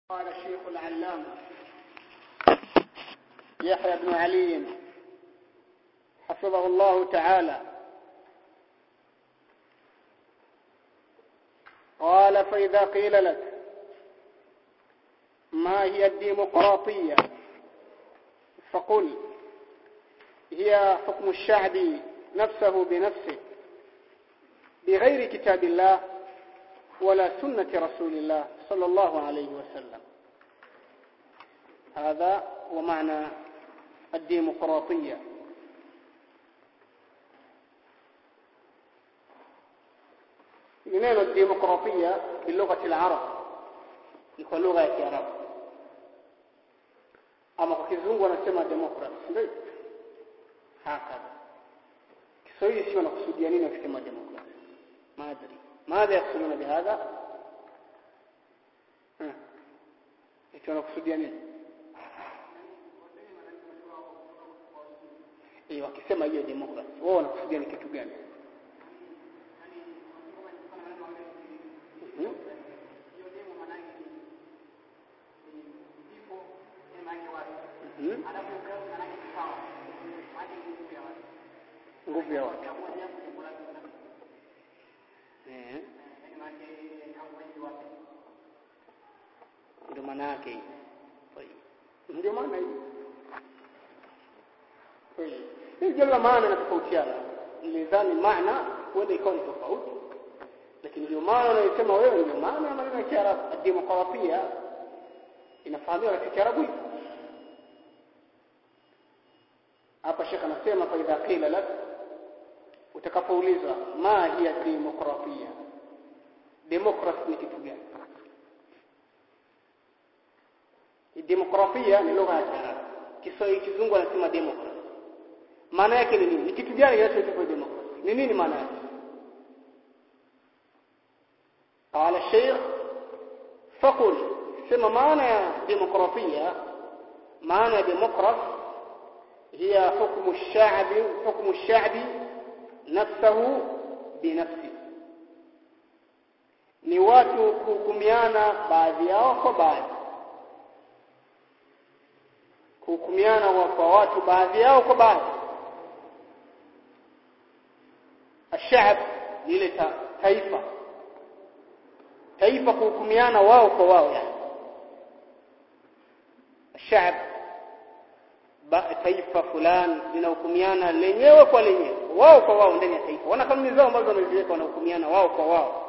قال الشيخ العلامة يحيى بن علي حفظه الله تعالى قال فإذا قيل لك ما هي الديمقراطية فقل هي حكم الشعب نفسه بنفسه بغير كتاب الله ولا سنة رسول الله صلى الله عليه وسلم هذا هو معنى الديمقراطية neno demokratia bilugha al-arab ni kwa lugha ya kiarabu ama kwa kizungu wanasema democracy ndio hakika kiswahili sio nakusudia nini wakisema democracy maadri ماذا يقصدون بهذا ها eti wanakusudia nini eh wakisema hiyo democracy wao wanakusudia ni kitu gani nguvu ya watu eh ndio maana yake ndio maana hii kweli hii jumla maana inatofautiana nilidhani maana huenda ikawa ni tofauti lakini ndio maana unayosema wewe ndio maana ya maneno ya Kiarabu demokrasia inafahamika katika Kiarabu hapa Sheikh anasema fa idha qila lak utakapoulizwa ma hiya demokrasia demokrasi ni kitu gani demokrasia ni lugha ya Kiarabu Kiswahili kizungu anasema democracy maana yake ni nini ni kitu gani kinachoitwa democracy ni nini maana yake قال الشيخ فقل سما معنى ديمقراطية معنى ديمقراط هي حكم الشعب حكم الشعب نفسه بنفسه ni watu kuhukumiana baadhi yao kwa baadhi kuhukumiana kwa watu baadhi yao kwa baadhi الشعب lile ta, taifa taifa kuhukumiana wao kwa wao yani الشعب taifa fulani linahukumiana lenyewe kwa lenyewe wao kwa wao ndani ya taifa wana kanuni zao ambazo wameziweka wanahukumiana wao kwa wao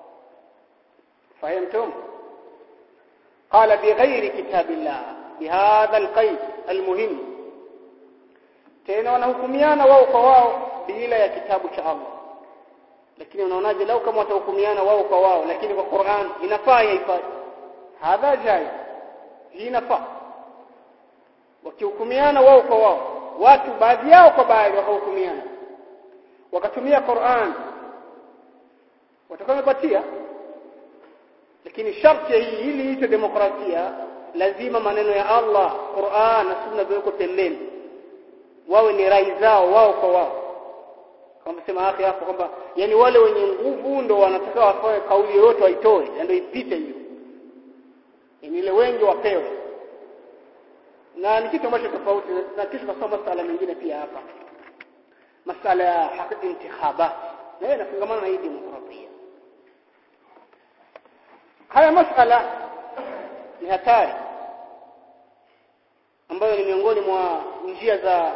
فهمتم قال بغير كتاب الله بهذا القيد المهم tena wanahukumiana wao kwa wao bila ya kitabu cha Allah lakini unaonaje lau kama watahukumiana wao kwa wao lakini kwa Qur'an inafaa yaifai hadha jai hii inafaa wakihukumiana wao kwa wao watu baadhi yao kwa baadhi wakahukumiana wakatumia Qur'an watakuwa wamepatia lakini sharti hii ili iitwe demokrasia lazima maneno ya Allah Qur'an na sunna viweko pembeni wawe ni rai zao wao kwa wao kama sema akhi hapo kwamba yani wale wenye nguvu ndo wanataka wafanye kauli yoyote waitoe ndio ipite hiyo ni ile wengi wapewe na ni kitu ambacho tofauti na kisha kusoma masala mengine pia hapa masala ya haki intikhabat na hiyo inafungamana na hii demokrasia haya masala ni hatari ambayo ni miongoni mwa njia za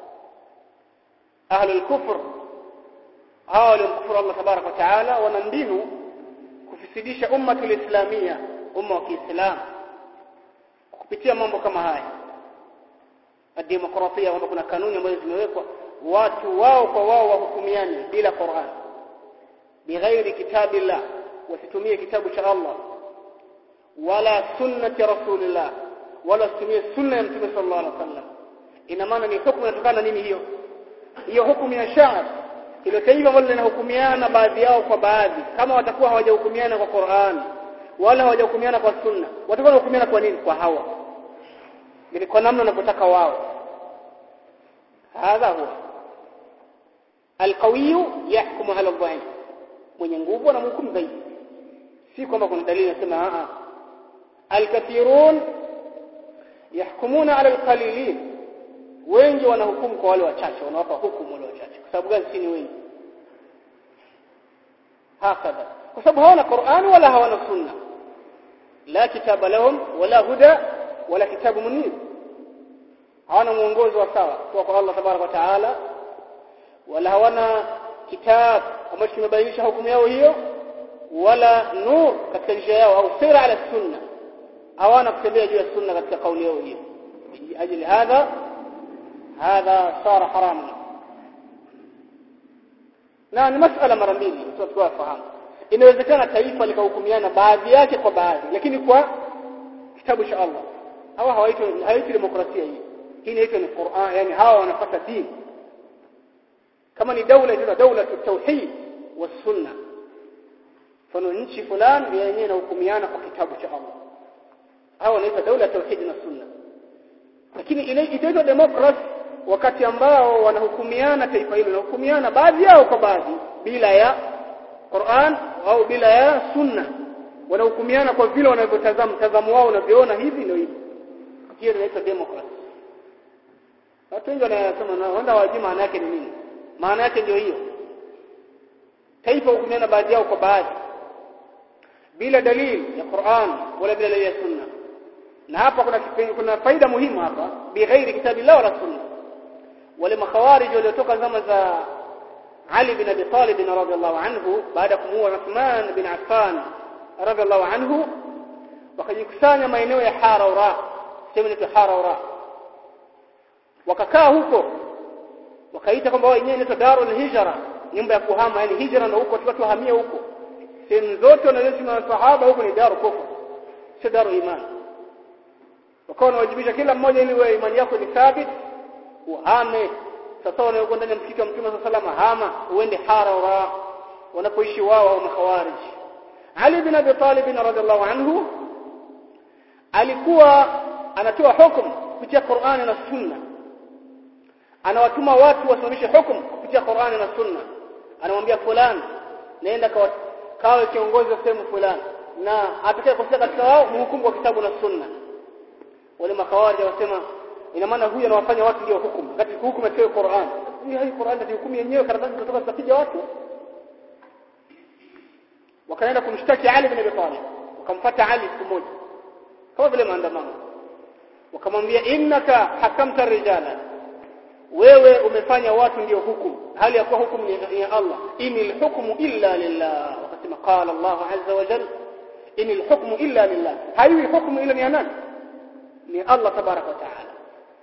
ahlul kufr hawa waliomkufuru Allah tabarak wa taala wana mbinu kufisidisha ummatul islamia umma wa Kiislamu kupitia mambo kama haya demokrasia kwamba kuna kanuni ambazo zimewekwa watu wao kwa wao wahukumiane bila Qur'an bighairi kitabillah wasitumie kitabu cha Allah wala sunnati rasulillah wala situmie sunna ya mtume sallallahu alaihi wasallam ina maana ni hukumu inatokana nini hiyo hiyo hukumu ya sha'r ile taifa ambalo linahukumiana baadhi yao kwa baadhi kama watakuwa hawajahukumiana kwa Qur'an wala hawajahukumiana kwa sunna watakuwa hukumiana kwa nini kwa hawa ni kwa namna wanavyotaka wao hadha huwa alqawiy yahkumu ala dhaif mwenye nguvu anamhukumu zaidi si kwamba kuna dalili inasema a alkathirun yahkumuna ala alqalilin wengi wanahukumu kwa wale wachache wanawapa hukumu wale wachache kwa sababu gani si ni wengi hakadha kwa sababu hawana Qur'an wala hawana sunna la kitaba lahum wala huda wala kitabu munir hawana mwongozo wa sawa kutoka kwa Allah tabaraka wa taala wala hawana kitabu ambacho kimebainisha hukumu yao hiyo wala nur katika njia yao au sira ala sunna hawana kutembea juu ya sunna katika kauli yao hiyo ajili hadha hadha sara haraman na ni masala mara mbili tutakuwa fahamu inawezekana taifa likahukumiana baadhi yake kwa baadhi lakini kwa kitabu cha Allah hawa hawaitwi hawaitwi demokrasia hii hii inaitwa ni Qur'an yani hawa wanapata dini kama ni daula inaitwa daula tauhid wa sunna mfano nchi fulani yenyewe inahukumiana kwa kitabu cha Allah hawa wanaitwa daula tauhid na sunna lakini inaitwa democracy wakati ambao wanahukumiana taifa hilo wanahukumiana baadhi yao kwa baadhi bila ya Qur'an au bila ya sunna wanahukumiana kwa vile wanavyotazama mtazamo wao unavyoona hivi ndio hivi hiyo inaitwa democracy watu wengi wanasema na wanda wajui maana yake ni nini maana yake ndio hiyo taifa hukumiana baadhi yao kwa baadhi bila dalili ya Qur'an wala bila dalili ya sunna na hapa kuna kuna faida muhimu hapa bighairi kitabillah wala sunna wale makhawarij waliotoka zama za Ali bin Abi Talib radhiallahu anhu baada ya kumuua Uthman bin Affan radhiallahu anhu wakajikusanya maeneo ya Haraura sehemu inaitwa Haraura wakakaa huko wakaita kwamba wao wenyewe inaitwa Darul Hijra nyumba ya kuhama yani hijra ndio huko watu wahamia huko sehemu zote wanazoishi na sahaba huko ni daru kufur sio daru imani wakawa wanawajibisha kila mmoja ili wewe imani yako ni thabit uhame sasa wanaokuwa ndani ya msikiti wa Mtume sallallahu alaihi hama uende Haraura wanapoishi wao au makhawarij Ali bin Abi Talib radhiallahu anhu alikuwa anatoa hukumu kupitia Qur'ani na Sunna anawatuma watu wasimamishe hukumu kupitia Qur'ani na Sunna anamwambia fulani naenda kawe kiongozi wa sehemu fulani na atakaye kufika katika wao mhukumu kwa kitabu na Sunna wale makhawarij wasema ina maana huyu anawafanya watu ndio hukumu wakati hukumu ya Qur'an hii hai Qur'an ndio hukumu yenyewe karatasi kutoka zitapiga watu wakaenda kumshtaki Ali bin Abi Talib wakamfuata Ali siku moja kama vile maandamano wakamwambia innaka hakamta rijala wewe umefanya watu ndio hukumu hali ya kuwa hukumu ni ya Allah inil hukmu illa lillah wakasema qala Allah azza wa jalla inil hukmu illa lillah haiwi hukumu ila ni nani ni Allah tabarak wa taala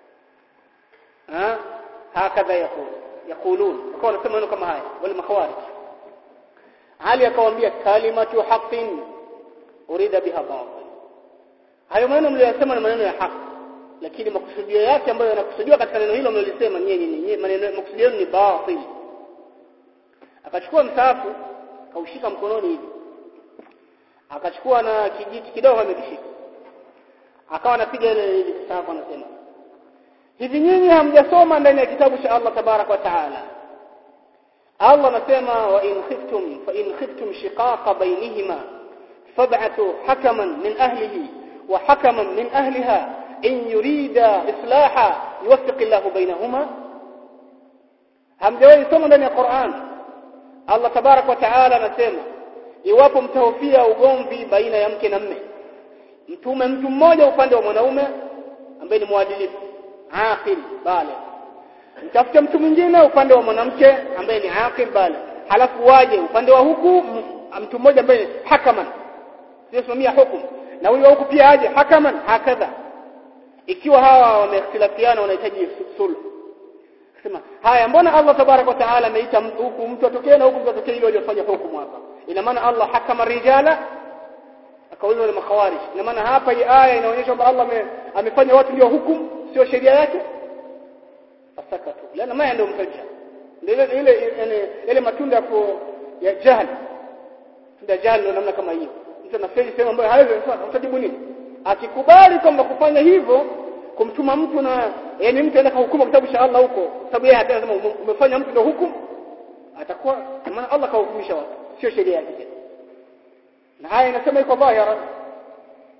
ha hakadha yakul yakulun wakawa wanasema maneno kama haya wale makhawarij Ali akawaambia kalimatu haqqin urida biha batil hayo maneno mliyosema ni maneno ya haki lakini makusudio yake ambayo yanakusudiwa katika neno hilo mlilisema nyinyi nyinyi maneno makusudio ni batil akachukua msaafu kaushika mkononi hivi akachukua na kijiti kidogo amekishika akawa anapiga ile ile msaafu anasema hivi nyinyi hamjasoma ndani ya kitabu cha Allah tabarak wa taala Allah anasema wa in khiftum fa in khiftum shiqaqa bainihima fab'athu hakaman min ahlihi wa hakaman min ahliha in yurida islaha yuwaffiq Allah bainahuma hamjawahi soma ndani ya Qur'an Allah tabarak wa taala anasema iwapo mtahofia ugomvi baina ya mke na mme mtume mtu mmoja upande wa mwanaume ambaye ni mwadilifu aqil bale mtafute mtu mwingine upande wa mwanamke ambaye ni aqil bale halafu waje upande wa huku mtu mmoja ambaye hakaman siosimamia hukumu na huyu huku pia aje hakaman hakadha ikiwa hawa wameikhtilafiana wanahitaji sulh sema haya mbona Allah tabarak wa taala ameita huku mtu atokee na huku mtu atokee ili waliofanya hukumu hapa ina maana Allah hakama rijala akauliza wale makhawarij ina maana hapa hii aya inaonyesha kwamba Allah amefanya watu ndio hukumu sio sheria yake fasakatu lana ma ndio mfajja ile ile ile, ile matunda ya ya jahili tunda jahili ndio namna kama hiyo mtu anafeli sehemu ambayo hawezi utajibu nini akikubali kwamba kufanya hivyo kumtuma mtu na yani mtu aenda kuhukumu kitabu cha Allah huko sababu yeye atasema umefanya mtu ndio hukumu atakuwa maana Allah kahukumisha watu sio sheria yake na haya inasema iko dhahira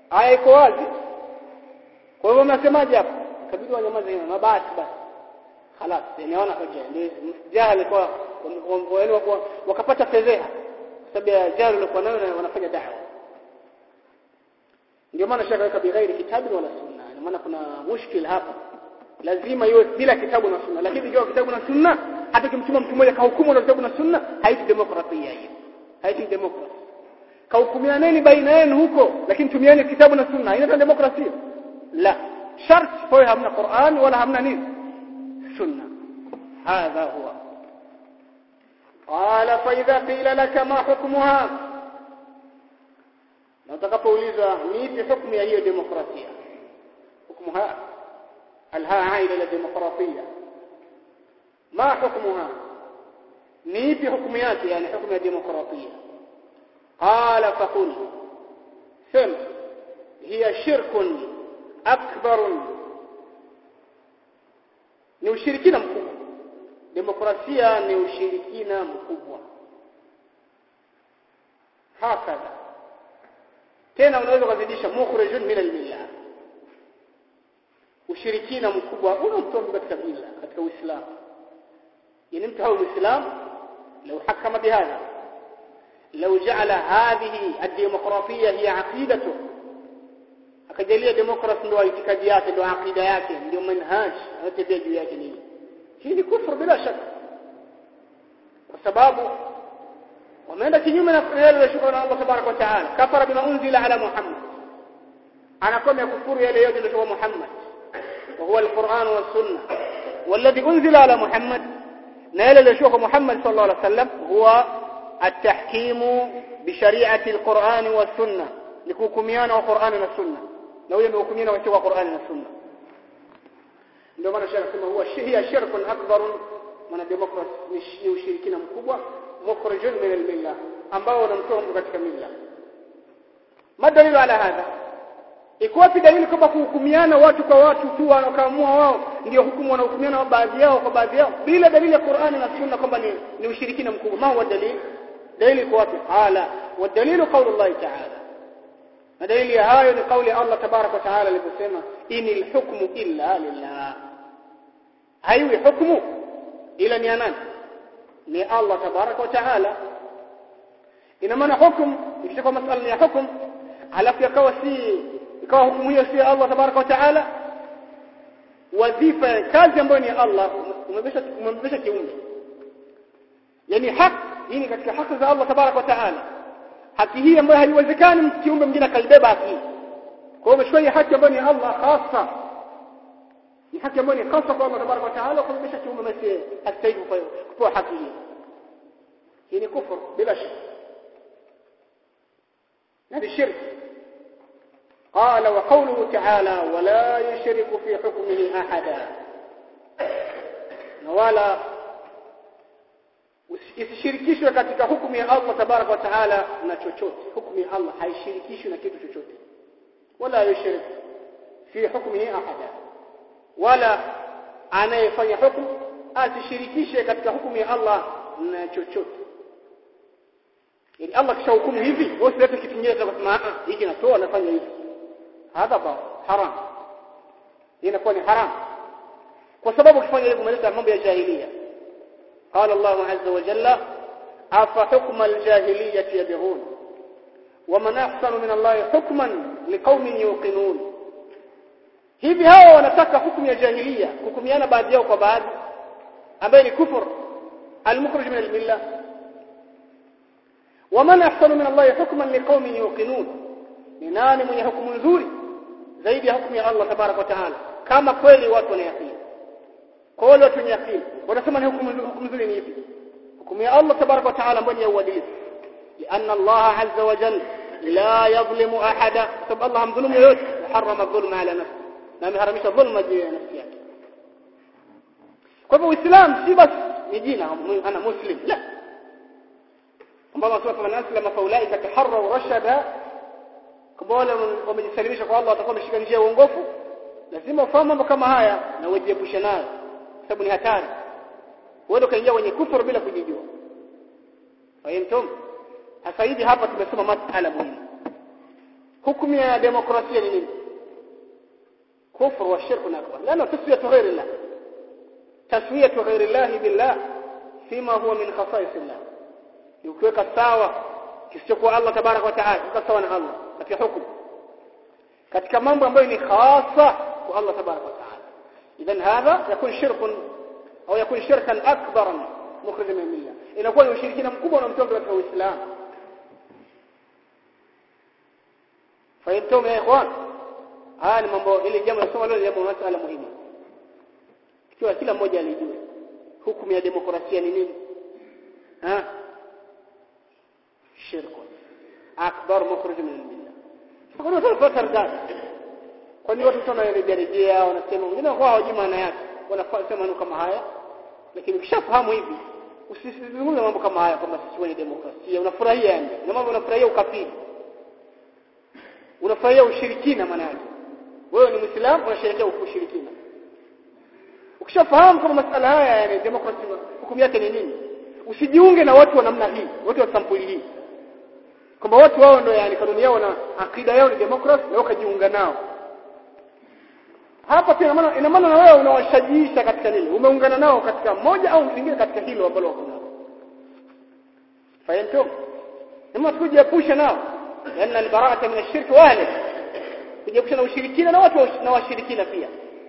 aya iko wazi kwa hivyo mnasemaje hapo kabidi wanyamaze hivyo mabasi basi خلاص nimeona hoja ndio jahili kwa wakapata fedheha sababu ya jahili walikuwa nayo wanafanya da'wa ndio maana shaka weka bighairi kitabu wala sunna ndio maana kuna mushkil hapa lazima iwe bila kitabu na sunna lakini ikiwa kitabu na sunna hata kimtuma mtu mmoja kahukumu na kitabu na sunna haiti demokrasia hiyo haiti demokrasia kahukumianeni baina yenu huko lakini tumieni kitabu na sunna inaitwa demokrasia la shart kwa hamna Qur'an wala hamna nini sunna hadha huwa qala fa idha qila laka ma hukmuha na utakapoulizwa ni ipi hukumu ya hiyo demokrasia hukmuha alha aila ila demokrasia ma hukmuha ni ipi hukumu yake yani hukumu ya demokrasia qala faqul sema hiya shirkun akbar ni ushirikina mkubwa demokrasia ni ushirikina mkubwa hakadha tena unaweza kuzidisha mukhrijun min al-millah ushirikina mkubwa unamtoa katika mila katika uislamu yani mtu hao muislam لو حكم بهذا لو جعل هذه الديمقراطيه هي عقيدته akajalia demokrasi ndio itikadi yake ndio akida yake ndio manhaj anatembea juu yake nini hii ni kufuru bila shaka kwa sababu wameenda kinyume na yale yaliyoshuka na Allah tabarak wa taala kafara bima unzila ala muhammad anakomea kufuru yale yote yaliyotoka Muhammad wa huwa alquran wa sunna والذي انزل على محمد نال لشيخ محمد صلى الله عليه وسلم هو التحكيم بشريعه القران والسنه لكوكميانا وقران والسنه na huyo ndio hukumiana wa Qur'ani na Sunna ndio maana shaka sema huwa hiya shirkun akbar maana demokrasi ni ushirikina mkubwa mukhrijun min al-millah ambao unamtoa mtu katika milla madalilu ala hadha iko wapi dalili kwamba kuhukumiana watu kwa watu tu wanaokamua wao ndio hukumu wanahukumiana baadhi yao kwa baadhi yao bila dalili ya Qur'ani na Sunna kwamba ni, ni ushirikina mkubwa ma huwa dalili dalili iko wapi qala wa dalilu qawlu Allah ta'ala na dalili ya hayo ni kauli Allah tabarak wa taala aliposema inil hukmu illa lillah haiwi hukmu ila ni nani ni Allah tabarak wa taala ina maana hukumu ikishakuwa masala ya hukumu halafu yakawa si ikawa hukumu hiyo si Allah tabarak wa taala wadhifa kazi ambayo ni Allah umebesha umebesha kiumbe yani haki hii ni katika haki za Allah tabarak wa taala haki hii ambayo haiwezekani kiumbe mwingine akaibeba haki kwa hiyo umechukua hii haki ambayo ni Allah hasa ni haki ambayo ni hasa kwa Allah tabaraka wa taala kumbisha kiumbe basi hastahili kupewa haki hii hii ni kufur bila shaka na ni shirki قال وقوله تعالى ولا يشرك في حكمه احدا ولا isishirikishwe katika hukumu ya Allah tabaraka wa taala na chochote hukumu ya Allah haishirikishwi na kitu chochote wala yushrik fi hukmihi ahada wala anayefanya hukumu asishirikishe katika hukumu ya Allah na chochote ili Allah kisha hukumu hivi wewe usilete kitu kingine cha kusema ah hiki natoa nafanya hivi hadha ba haram inakuwa ni haram kwa sababu ukifanya hivyo umeleta mambo ya jahiliya قال الله عز وجل أفحكم الجاهلية يبغون ومن أحسن من الله حكما لقوم يوقنون hivi hawa wanataka hukumu ya jahiliya hukumiana baadhi yao kwa baadhi ambaye ni kufur almukhrij min almillah waman ahsanu min Allah hukman liqaumin yuqinun ni nani mwenye hukumu nzuri zaidi ya hukumu ya Allah tabarak wa taala kama kweli watu wanayaqini kwa wale watu wenye akili wanasema ni hukumu nzuri ni ipi hukumu ya Allah tabarak wa taala ambayo ni ya uadilifu لأن الله عز وجل لا يظلم أحدا سبب الله مظلوم يوت حرم الظلم على نفسه na ameharamisha dhulma juu ya nafsi yake kwa hivyo uislamu si basi ni jina ana muslim la ambao wasema man aslama fa ulaika taharraw rashada kwa wale wamejisalimisha kwa Allah watakuwa wameshika njia ya uongofu lazima ufahamu mambo kama haya na ujiepushe nayo sababu ni hatari wewe ukaingia kwenye kufuru bila kujijua fahimtum sasa hivi hapa tumesoma masala muhimu hukumu ya demokrasia ni nini kufru wa shirku akbar lana taswiyatu ghairi llah taswiyatu ghairi llah billah fima huwa min khasais llah ni ukiweka sawa kisichokuwa Allah tabarak wa taala kika sawa na Allah katika hukumu katika mambo ambayo ni khasa kwa Allah tabarak wa taala idhan hadha yakun shirkun au yakun shirkan akbaran mukhrij min millah inakuwa ni ushirikina mkubwa unamtoa katika Uislamu fahimtum ya ikhwan haya ni mambo ile jambo nasoma leo jambo masala muhimu ikiwa kila mmoja alijue hukumu ya demokrasia ni nini ha shirku akbar mukhrij min millah kwa nini tunapata rdad kwa nini watu wanarejea rejea wanasema wengine kwa hawajui maana yake wanafanya maneno kama haya lakini ukishafahamu hivi usizungumze mambo kama haya kwamba sisi wenye demokrasia unafurahia yani na mambo unafurahia ukafiri unafurahia ushirikina maana yake wewe ni muislamu unasherehekea ushirikina ukishafahamu kama masala haya yani demokrasia hukumu yake ni nini usijiunge na watu wa namna hii watu wa sampuli hii kwamba watu wao ndio yani kanuni yao na akida yao ni demokrasi na ukajiunga nao hapa pia maana ina maana na wewe unawashajiisha katika nini umeungana nao katika moja au lingine katika hilo ambalo wako nalo fahamtum ndio tukujiepusha nao لأن البراءة من الشرك واهله kujiepusha na ushirikina na watu na washirikina pia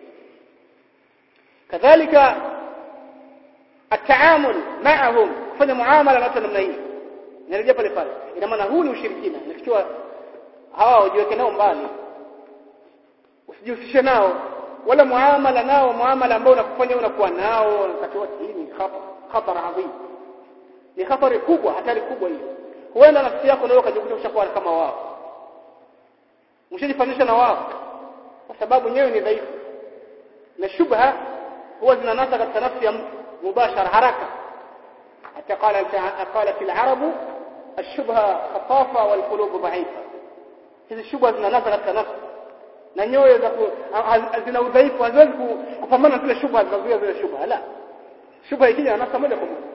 kadhalika التعامل معهم kufanya muamala na watu namna hii inarejea pale pale ina maana huu ni ushirikina nikichua hawa ujiweke nao mbali usijihusishe nao wala muamala nao muamala ambao unakufanya unakuwa nao wakati wote hii ni khatar khatar adhim ni hatari kubwa hatari kubwa hii huenda nafsi yako nayo ukajikuta ushakuwa kama wao mshajifanisha na wao kwa sababu nyewe ni dhaifu na shubha huwa zinanasa katika nafsi ya mtu mubashara haraka hata qala qalat al-arabu الشبهه خطافه والقلوب ضعيفه hizi shubha zinanasa katika nafsi na nyoyo za zina udhaifu haziwezi kupambana na zile shubha zinazuia zile shubha la shubha ikija nafsi moja kwa moja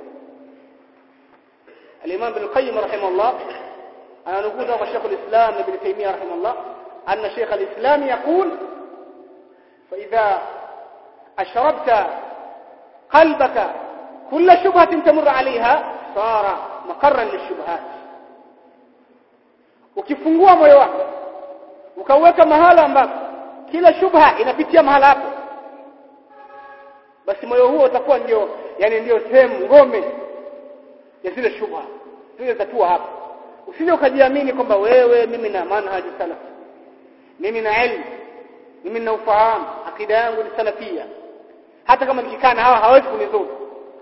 الإمام ابن القيم رحمه الله أنا نقول له شيخ الإسلام ابن تيمية رحمه الله أن شيخ الإسلام يقول فإذا أشربت قلبك كل شبهة تمر عليها صار مقرا للشبهات ukifungua moyo wako ukauweka mahala ambapo kila shubha inapitia mahala hapo basi moyo huo utakuwa ndio yani ndio sehemu ngome ya zile shubha zile zatua hapa usije ukajiamini kwamba wewe mimi na manhaji salaf mimi na elimu mimi na ufahamu akida yangu ni salafia hata kama nikikaa na hawa hawezi kunizuru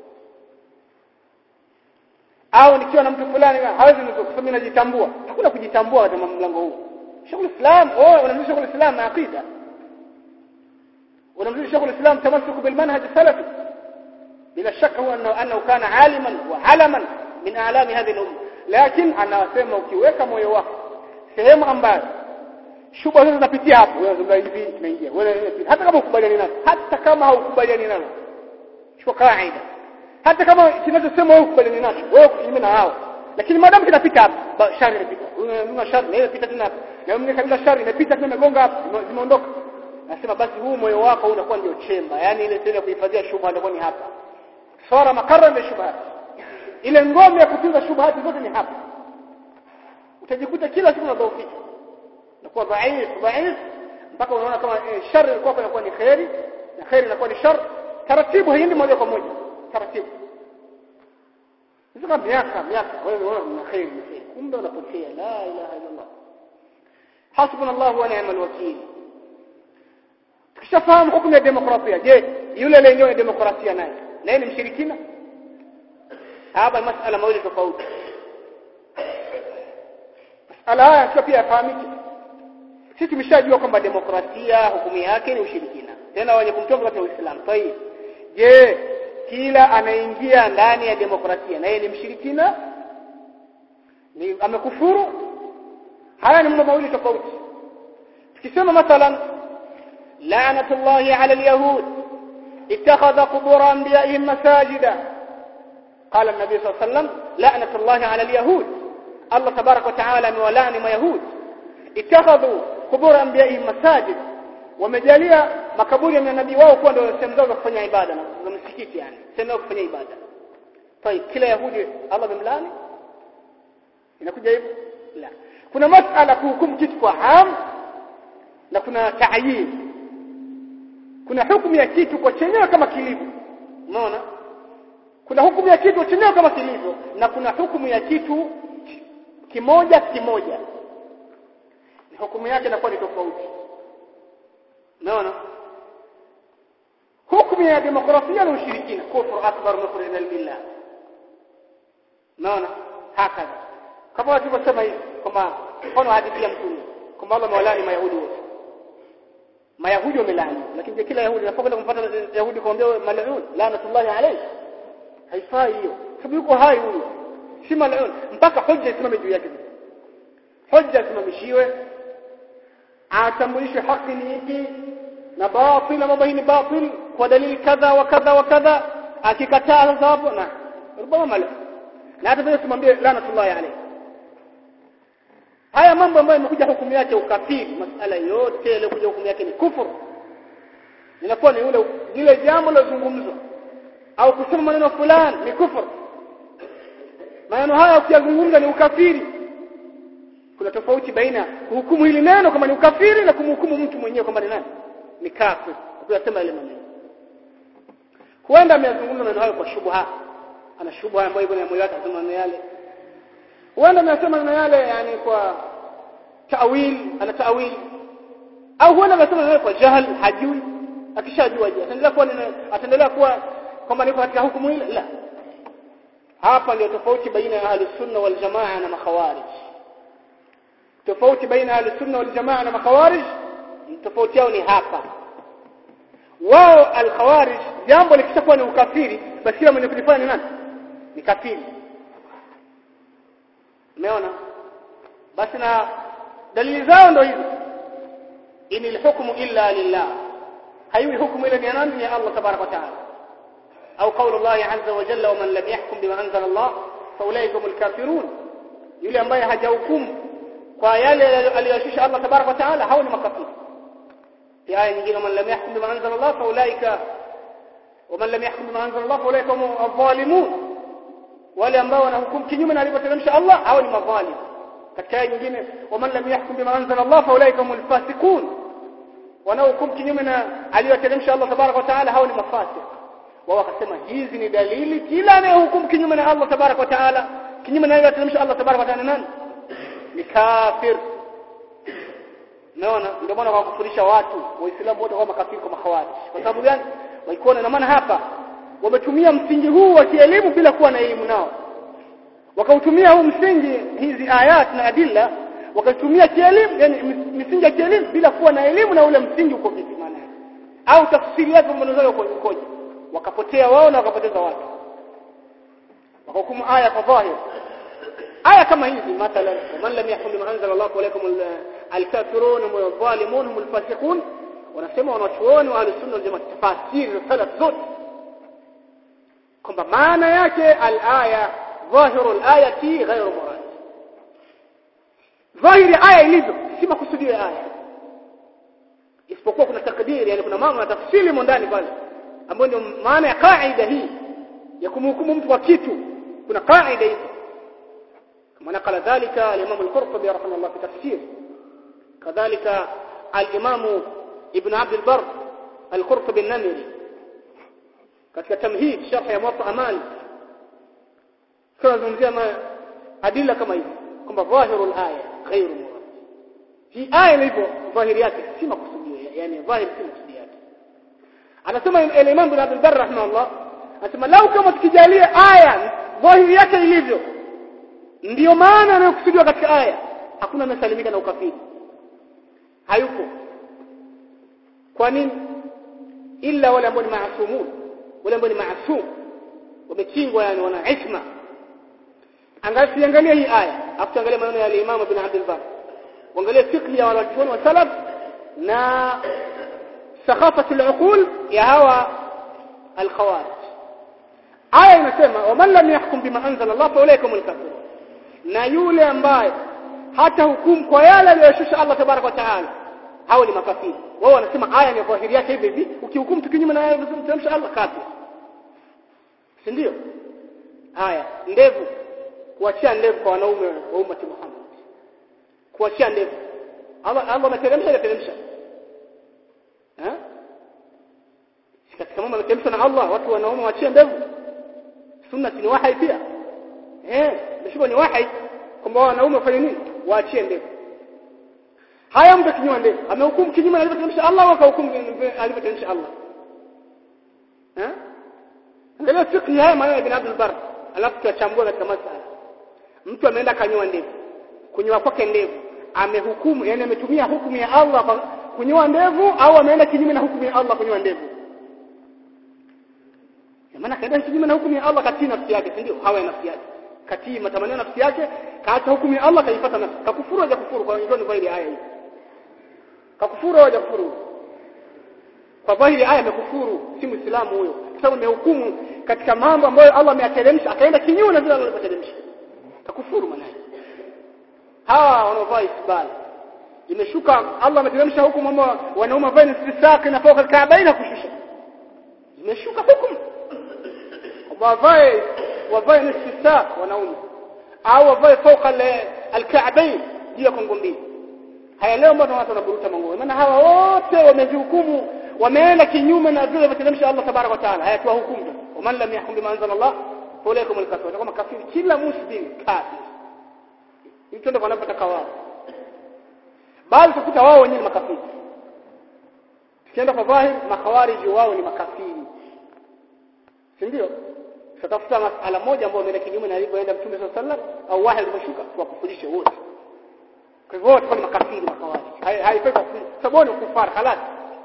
au nikiwa na mtu fulani hawezi kunizuru kwa sababu najitambua hakuna kujitambua katika mlango huu shughuli islam oh unamzidi shughuli islam na akida unamzidi shughuli islam tamassuku bil manhaj salafi bila shaka huwa annahu kana aliman wa alaman min a'lami hadhihi al-umma lakini anasema ukiweka moyo wako sehemu ambayo shubha zote zinapitia hapo wewe unazungumza hivi tunaingia wewe hata kama ukubaliani nazo hata kama haukubaliani nazo chukua kaida hata kama kinachosema wewe ukubaliani nacho wewe kinyume na hao lakini maadamu kinapita hapo shari inapita una shari na inapita tena hapo na mimi kabla shari inapita tena imegonga hapo zimeondoka nasema basi huu moyo wako unakuwa ndio chemba yani ile sehemu ya kuhifadhia shubha ndio ni hapa sara makarra min shubhat ile ngome ya kutunza shubhati zote ni hapa utajikuta kila siku unadhoofika unakuwa dhaif dhaif mpaka unaona kama eh, shari ilikuwa inakuwa ni khairi na khairi inakuwa ni shar taratibu haiendi moja kwa moja taratibu Sasa miaka miaka wewe wewe una khairi na khairi kumbe unapotea la ilaha illa Allah hasbunallahu wa ni'mal wakeel tukishafahamu hukumu ya demokrasia je yule lenyewe demokrasia naye naye ni mshirikina hapa masala mawili tofauti masala haya sio pia yafahamike sisi tumeshajua kwamba demokrasia hukumu yake ni ushirikina tena wenye kumtoka katika Uislamu kwa hiyo je kila anaingia ndani ya demokrasia na yeye ni mshirikina ni amekufuru haya ni mambo mawili tofauti tukisema mathalan la'natullahi 'ala al-yahud اتخذ قبور انبيائهم مساجدا قال النبي صلى الله عليه وسلم لعنه الله على اليهود الله تبارك وتعالى مولاني ما يهود itakhadhu qubur anbiya'i masajid wamejalia makaburi ya manabii wao kuwa ndio sehemu zao za kufanya ibada na msikiti yani sehemu za kufanya ibada طيب kila yahudi Allah bimlani inakuja hivyo la kuna masala kuhukumu kitu kwa am na kuna ta'yin kuna hukumu ya kitu kwa chenyewe kama kilivyo unaona kuna hukumu ya kitu chenyewe kama kilivyo na kuna hukumu ya kitu kimoja kimoja hukumu yake inakuwa ni tofauti unaona hukumu ya demokrasia na ushirikina kufur akbar mukhrijal billah unaona hakadha kama tulivyosema hivi kwamba mfano hadithi ya mtume kwamba Allah mawalani mayahudi wote mayahudi wamelaani lakini je kila yahudi anapokwenda kumpata yahudi kumwambia mal'un laanatullahi alayhi haifai hiyo sababu yuko hai huyo si mal'un mpaka hoja isimame juu yake hoja isimamishiwe atambulishwe haki ni ipi na batil na mambo hii ni batil kwa dalili kadha wa kadha wa kadha akikataa sasa hapo na rubama mal'un na hata vile tumwambie laanatullahi alayhi haya mambo ambayo imekuja hukumu yake ukafiri masala yote yaliyokuja hukumu yake ni kufuru inakuwa ni ule lile jambo lozungumzwa au kusema maneno fulani ni kufuru maneno haya ukiyazungumza ni ukafiri kuna tofauti baina kuhukumu hili neno kama ni ukafiri na kumhukumu mtu mwenyewe kwamba ni nani ni kafir ukiyasema ile maneno huenda ameyazungumza maneno hayo kwa shubha ana shubha ambayo iko na moyo wake anasema maneno yale huenda amesema maneno yale yani kwa ta'wil ana ta'wil au huenda amesema maneno kwa jahal hajui akishajua je ataendelea kuwa ataendelea kuwa kwamba niko katika hukumu ile la hapa ndio tofauti baina ya ahlus sunna wal jamaa na makhawarij tofauti baina ya ahlus sunna wal jamaa na makhawarij tofauti yao ni hapa wao al khawarij jambo likishakuwa ni ukafiri basi kila mwenye kulifanya ni nani ni kafiri umeona basi na dalili zao ndo hizo inil hukmu illa lillah haiwi hukumu ila ni nani ni Allah tabarak wa taala au qaulu Allah azza wa jalla wa man lam yahkum bima anzala Allah fa ulaika humul kafirun yule ambaye hajahukumu kwa yale aliyoshisha Allah tabarak wa taala hao ni makafiri في آية nyingine man lam yahkum bima anzala Allah fa ulaika ومن لم يحكم بما انزل الله فاولئك هم الظالمون wale ambao wanahukumu kinyume na alivyoteremsha Allah hao ni madhalim katika aya nyingine waman lam yahkum bima anzala Allah faulaika humul fasiqun wanaohukumu kinyume na aliyoteremsha Allah tabarak wa taala hao ni mafasiq wao wakasema hizi ni dalili kila anayehukumu kinyume na Allah tabarak wa taala kinyume na aliyoteremsha Allah tabarak wa taala nani ni kafir naona ndio maana wakakufurisha watu waislamu wote kama makafiri kwa mahawaji kwa sababu gani waikuona na maana hapa wametumia msingi huu wa kielimu bila kuwa na elimu nao wakautumia huu msingi hizi ayat na adilla wakatumia kielimu yani misingi ya kielimu bila kuwa na elimu na ule msingi uko vipi maana au tafsiri yake mambo zao ukoje wakapotea wao na wakapoteza watu wakahukumu aya kwa dhahir aya kama hizi mathalan man lam yahkum bima anzala Allah alaykum al-kafirun wal-zalimun hum al-fasiqun wanasema wanachuoni wa al-sunna wal jamaa tafasiri salaf zote kwamba maana yake al-aya dhahiru al-ayati ghayru murad dhahiri aya ilivyo si makusudio ya aya isipokuwa kuna takdiri yani kuna mambo na tafsiri ndani pale ambayo ndio maana ya kaida hii ya kumhukumu mtu kwa kitu kuna kaida hizo kama nakala dhalika al-imam al-qurtubi rahimahullah fi tafsir kadhalika al-imam ibn abd al-barr al-qurtubi an-namiri katika tamhid sharh ya muwatta malik tunazungumzia adila kama hivi kwamba dhahirul aya ghairu murad hii aya ilivyo dhahiri yake si makusudio yani dhahiri si makusudio yake anasema al-imam ibn abd al-barr rahimahullah anasema lau kama tukijalia aya dhahiri yake ilivyo ndiyo maana anayokusudiwa katika aya hakuna anasalimika na ukafiri hayupo kwa nini illa wale ambao ni maasumun wale ambao ni maasum wamechingwa yani wana isma angalia angalia hii aya afu angalia maneno ya Imam Ibn Abd al-Barr angalia fiqh ya wanachuoni wa salaf na sakhafatu al-uqul ya hawa al-khawarij aya inasema waman lam yahkum bima anzala Allah fa ulaika humul kafirun na yule ambaye hata hukumu kwa yale aliyoshusha Allah tabaraka wa taala hao ni makafiri wao wanasema aya ni dhahiri yake hivi hivi ukihukumu kinyume na aya iliyomteremsha Allah kafir si ndio haya ndevu kuachia ndevu kwa wanaume wa ummati Muhammad kuachia ndevu Allah Allah ameteremsha ameteremsha eh katika mambo ameteremsha na Allah watu wanaume waachie ndevu sunna ni wahi pia eh ndio ni wahi kwamba wanaume wafanye nini waachie ndevu haya mtu kinywa ndevu amehukumu kinyume na alivyoteremsha Allah au akahukumu alivyoteremsha Allah eh angalia fiqh haya maneno ya Ibn Abdul Barr alafu tuyachambua katika masala mtu ameenda kanyoa ndevu kunyoa kwake ndevu amehukumu yani ametumia hukumu ya Allah kwa kunyoa ndevu au ameenda kinyume na hukumu ya Allah kunyoa ndevu maana kaenda kinyume na hukumu ya Allah katii nafsi yake si ndio hawa ya nafsi yake katii matamanio nafsi yake kaacha hukumu ya Allah kaifuata nafsi kakufuru haja kufuru kwa hiyo ni dhahiri aya hii kakufuru haja kufuru kwa dhahiri aya amekufuru si muislamu huyo kwa sababu amehukumu katika mambo ambayo Allah ameyateremsha akaenda kinyume na vile Allah alivyoteremsha kakufuru maana hawa wanaovaa isbal imeshuka Allah ameteremsha hukumu kwamba wanaume wavae istisaq na fauka alkaabaina kushusha imeshuka hukumu wavae wavae istisaq wanaume au wavae fauka alkaabain juu ya kongo mbili haya leo mbona watu wanaburuta manguo maana hawa wote wamezihukumu wameenda kinyume na vile alivyoteremsha Allah tabaraka wa taala haya tuwa hukumu ومن لم يحكم بما انزل الله فاولئكم الكافرون kama kafiri kila muslim kafir hicho ndio wanapotaka wao bali tukuta wao wenyewe ni makafiri tukienda kwa dhahir makhawariji wao ni makafiri si ndio tutafuta masala moja ambayo imeenda kinyume na alivyoenda mtume sallallahu alaihi wasallam au wahi ulimeshuka tuwakufundishe wote kwa hivyo wote ni makafiri makhawariji haifai sababu ni kufar halal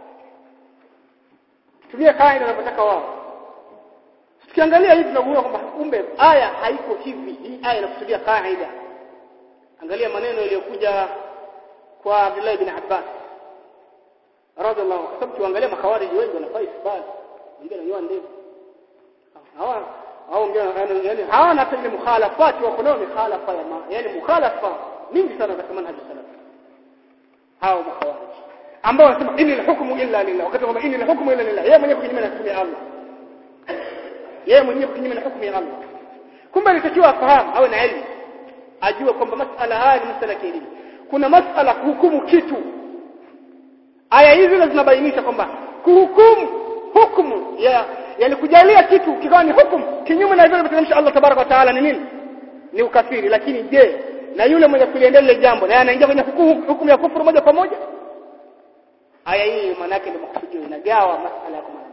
tumia kaida wanapotaka wao tukiangalia hivi tunaona kwamba kumbe aya haiko hivi hii aya inakusudia kaida angalia maneno yaliyokuja kwa Abdullah ibn Abbas radhiallahu kwa sababu tuangalia makhawariji wengi wanafaa isbali wengine wanyoa ndevu hawa hao wengine yani hawana hata ile mukhalafati wako nao mikhalafa ya yani mukhalafa mingi sana katika manhaji salaf hao makhawariji ambao wanasema inna al-hukmu illa lillah wakati kwamba inna al-hukmu illa lillah yeye mwenyewe kinyume na hukumu ya Allah yeye mwenyewe kinyume na hukumu ya Allah kumbe alitakiwa afahamu awe na elimu ajue kwamba masala haya ni masala ya elimu kuna masala kuhukumu kitu aya hizi zinabainisha kwamba kuhukumu hukumu ya yani kujalia kitu kikawa ni hukumu kinyume na vile alivyoteremsha Allah tabaraka wa taala ni nini ni ukafiri lakini je na yule mwenye kuliendelea ile jambo naye anaingia kwenye hukumu ya kufuru moja kwa moja aya hii maana yake ndio makusudio inagawa masala ya kumana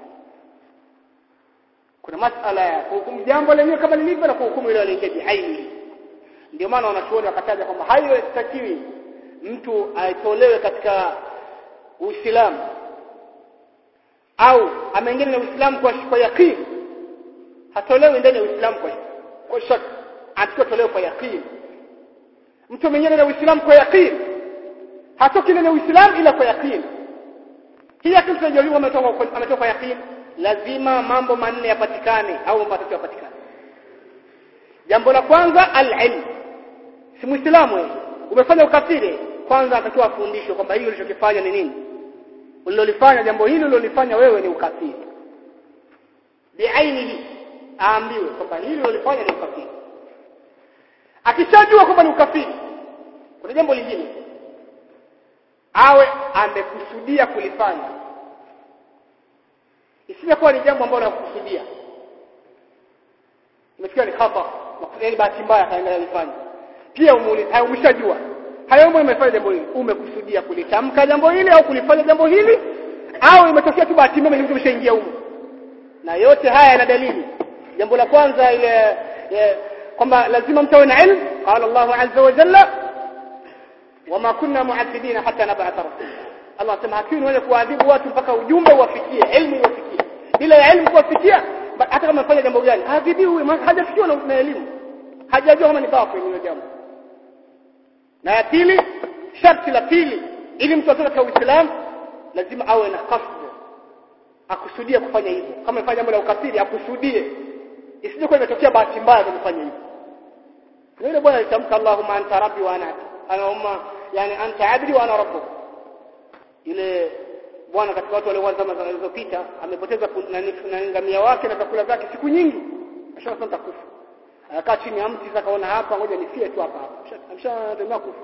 kuna masala ya kuhukumu jambo lenyewe kama lilivyo na kuhukumu ile aliingia biaini ndio maana wanachuoni wakataja kwamba haiwezekani mtu aitolewe katika Uislamu au ameingia na Uislamu kwa kwa yakini hatolewi ndani ya Uislamu kwa kwa shaka atakiwa tolewe kwa yakini mtu ameingia na Uislamu kwa yakini hatoki ndani ya Uislamu ila kwa yakini hii yakini tunajua ametoka ametoka kwa yakini lazima mambo manne yapatikane au mambo matatu yapatikane jambo la kwanza al-ilm si muislamu wewe umefanya ukafiri kwanza atakiwa afundishwe kwamba hili ulichokifanya ni nini ulilolifanya jambo hili ulilolifanya wewe ni ukafiri biainihi aambiwe kwamba hili ulilofanya ni ukafiri akishajua kwamba ni ukafiri kuna jambo lingine awe amekusudia kulifanya isije kuwa ni jambo ambalo anakusudia imefikia ni khata yaani bahati mbaya kaendelea kufanya pia umuulize hayo umeshajua hayo mambo umefanya jambo hili umekusudia kulitamka jambo hili au kulifanya jambo hili au imetokea tu bahati mbaya mtu umeshaingia huko na yote haya yana dalili jambo la kwanza ile kwamba lazima mtu awe na ilmu qala Allahu azza wa jalla wama kunna mu'adhibina hatta nab'atha rasula Allah sema hakuna wale kuadhibu watu mpaka ujumbe uwafikie elimu iwafikie bila ya elimu kuwafikia hata kama amefanya jambo gani haadhibiwi hajafikiwa na elimu hajajua kama ni batil hilo jambo na ya pili sharti la pili ili mtu atoke katika Uislamu lazima awe na kasd akusudie kufanya hivyo kama amefanya jambo la ukafiri akusudie isije kwa imetokea bahati mbaya kufanya hivyo yule bwana alitamka Allahumma anta rabbi wa ana anauma yani anta abdi wa ana rabbuk ile bwana katika watu walioanza zama zilizopita amepoteza na ngamia wake na chakula zake siku nyingi ashasema takufa akakaa chini ya mti akaona hapa ngoja nifie tu hapa hapa amshatembea kufa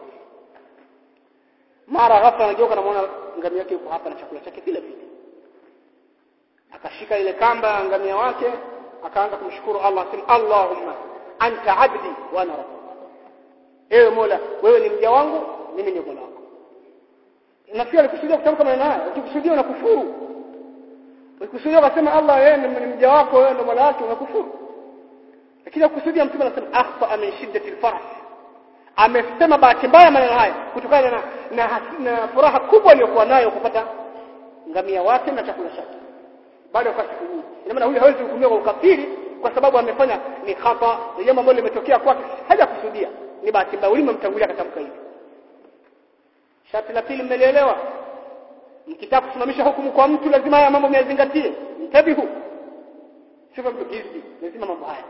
mara ghafla anageuka na muona ngamia yake yuko hapa na chakula chake vile vile akashika ile kamba ngamia wake akaanza kumshukuru Allah asema Allahumma anta abdi wa ana rabbuk ewe Mola wewe ni mja wangu mimi ni Mola wako nafikiri alikusudia kutamka maneno haya ukikusudia unakufuru ukikusudia kusema Allah yeye ni mja wako wewe ndio Mola wake unakufuru lakini akusudia mtume anasema akhfa min shiddati alfarah amesema bahati mbaya maneno haya kutokana na, na, na furaha kubwa aliyokuwa nayo kupata ngamia wake na chakula chake baada ya siku nyingi ina maana huyu hawezi kuhukumiwa kwa ukafiri kwa sababu amefanya ni khata ni jambo ambalo limetokea kwake hajakusudia ni bahati mbaya ulimemtangulia akatamka hivi sharti la pili mmelielewa mkitaka kusimamisha hukumu kwa mtu lazima haya mambo myazingatie mtabihu sio mtu hizi lazima mambo haya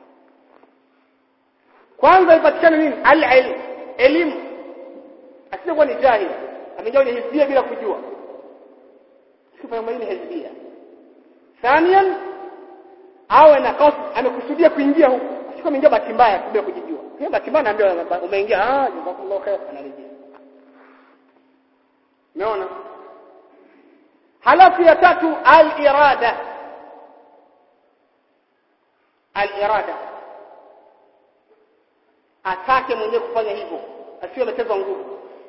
kwanza ipatikane nini al-ilm elimu asije kuwa ni jahil amejua ni hizbia bila kujua sifa ya ni hizbia thaniyan awe na qasd amekusudia kuingia huko asije kuingia bahati mbaya bila kujijua hiyo bahati mbaya naambia umeingia ah jazakallahu khair anarejea umeona halafu ya tatu al-irada al-irada atake mwenyewe kufanya hivyo asiwe ametezwa nguvu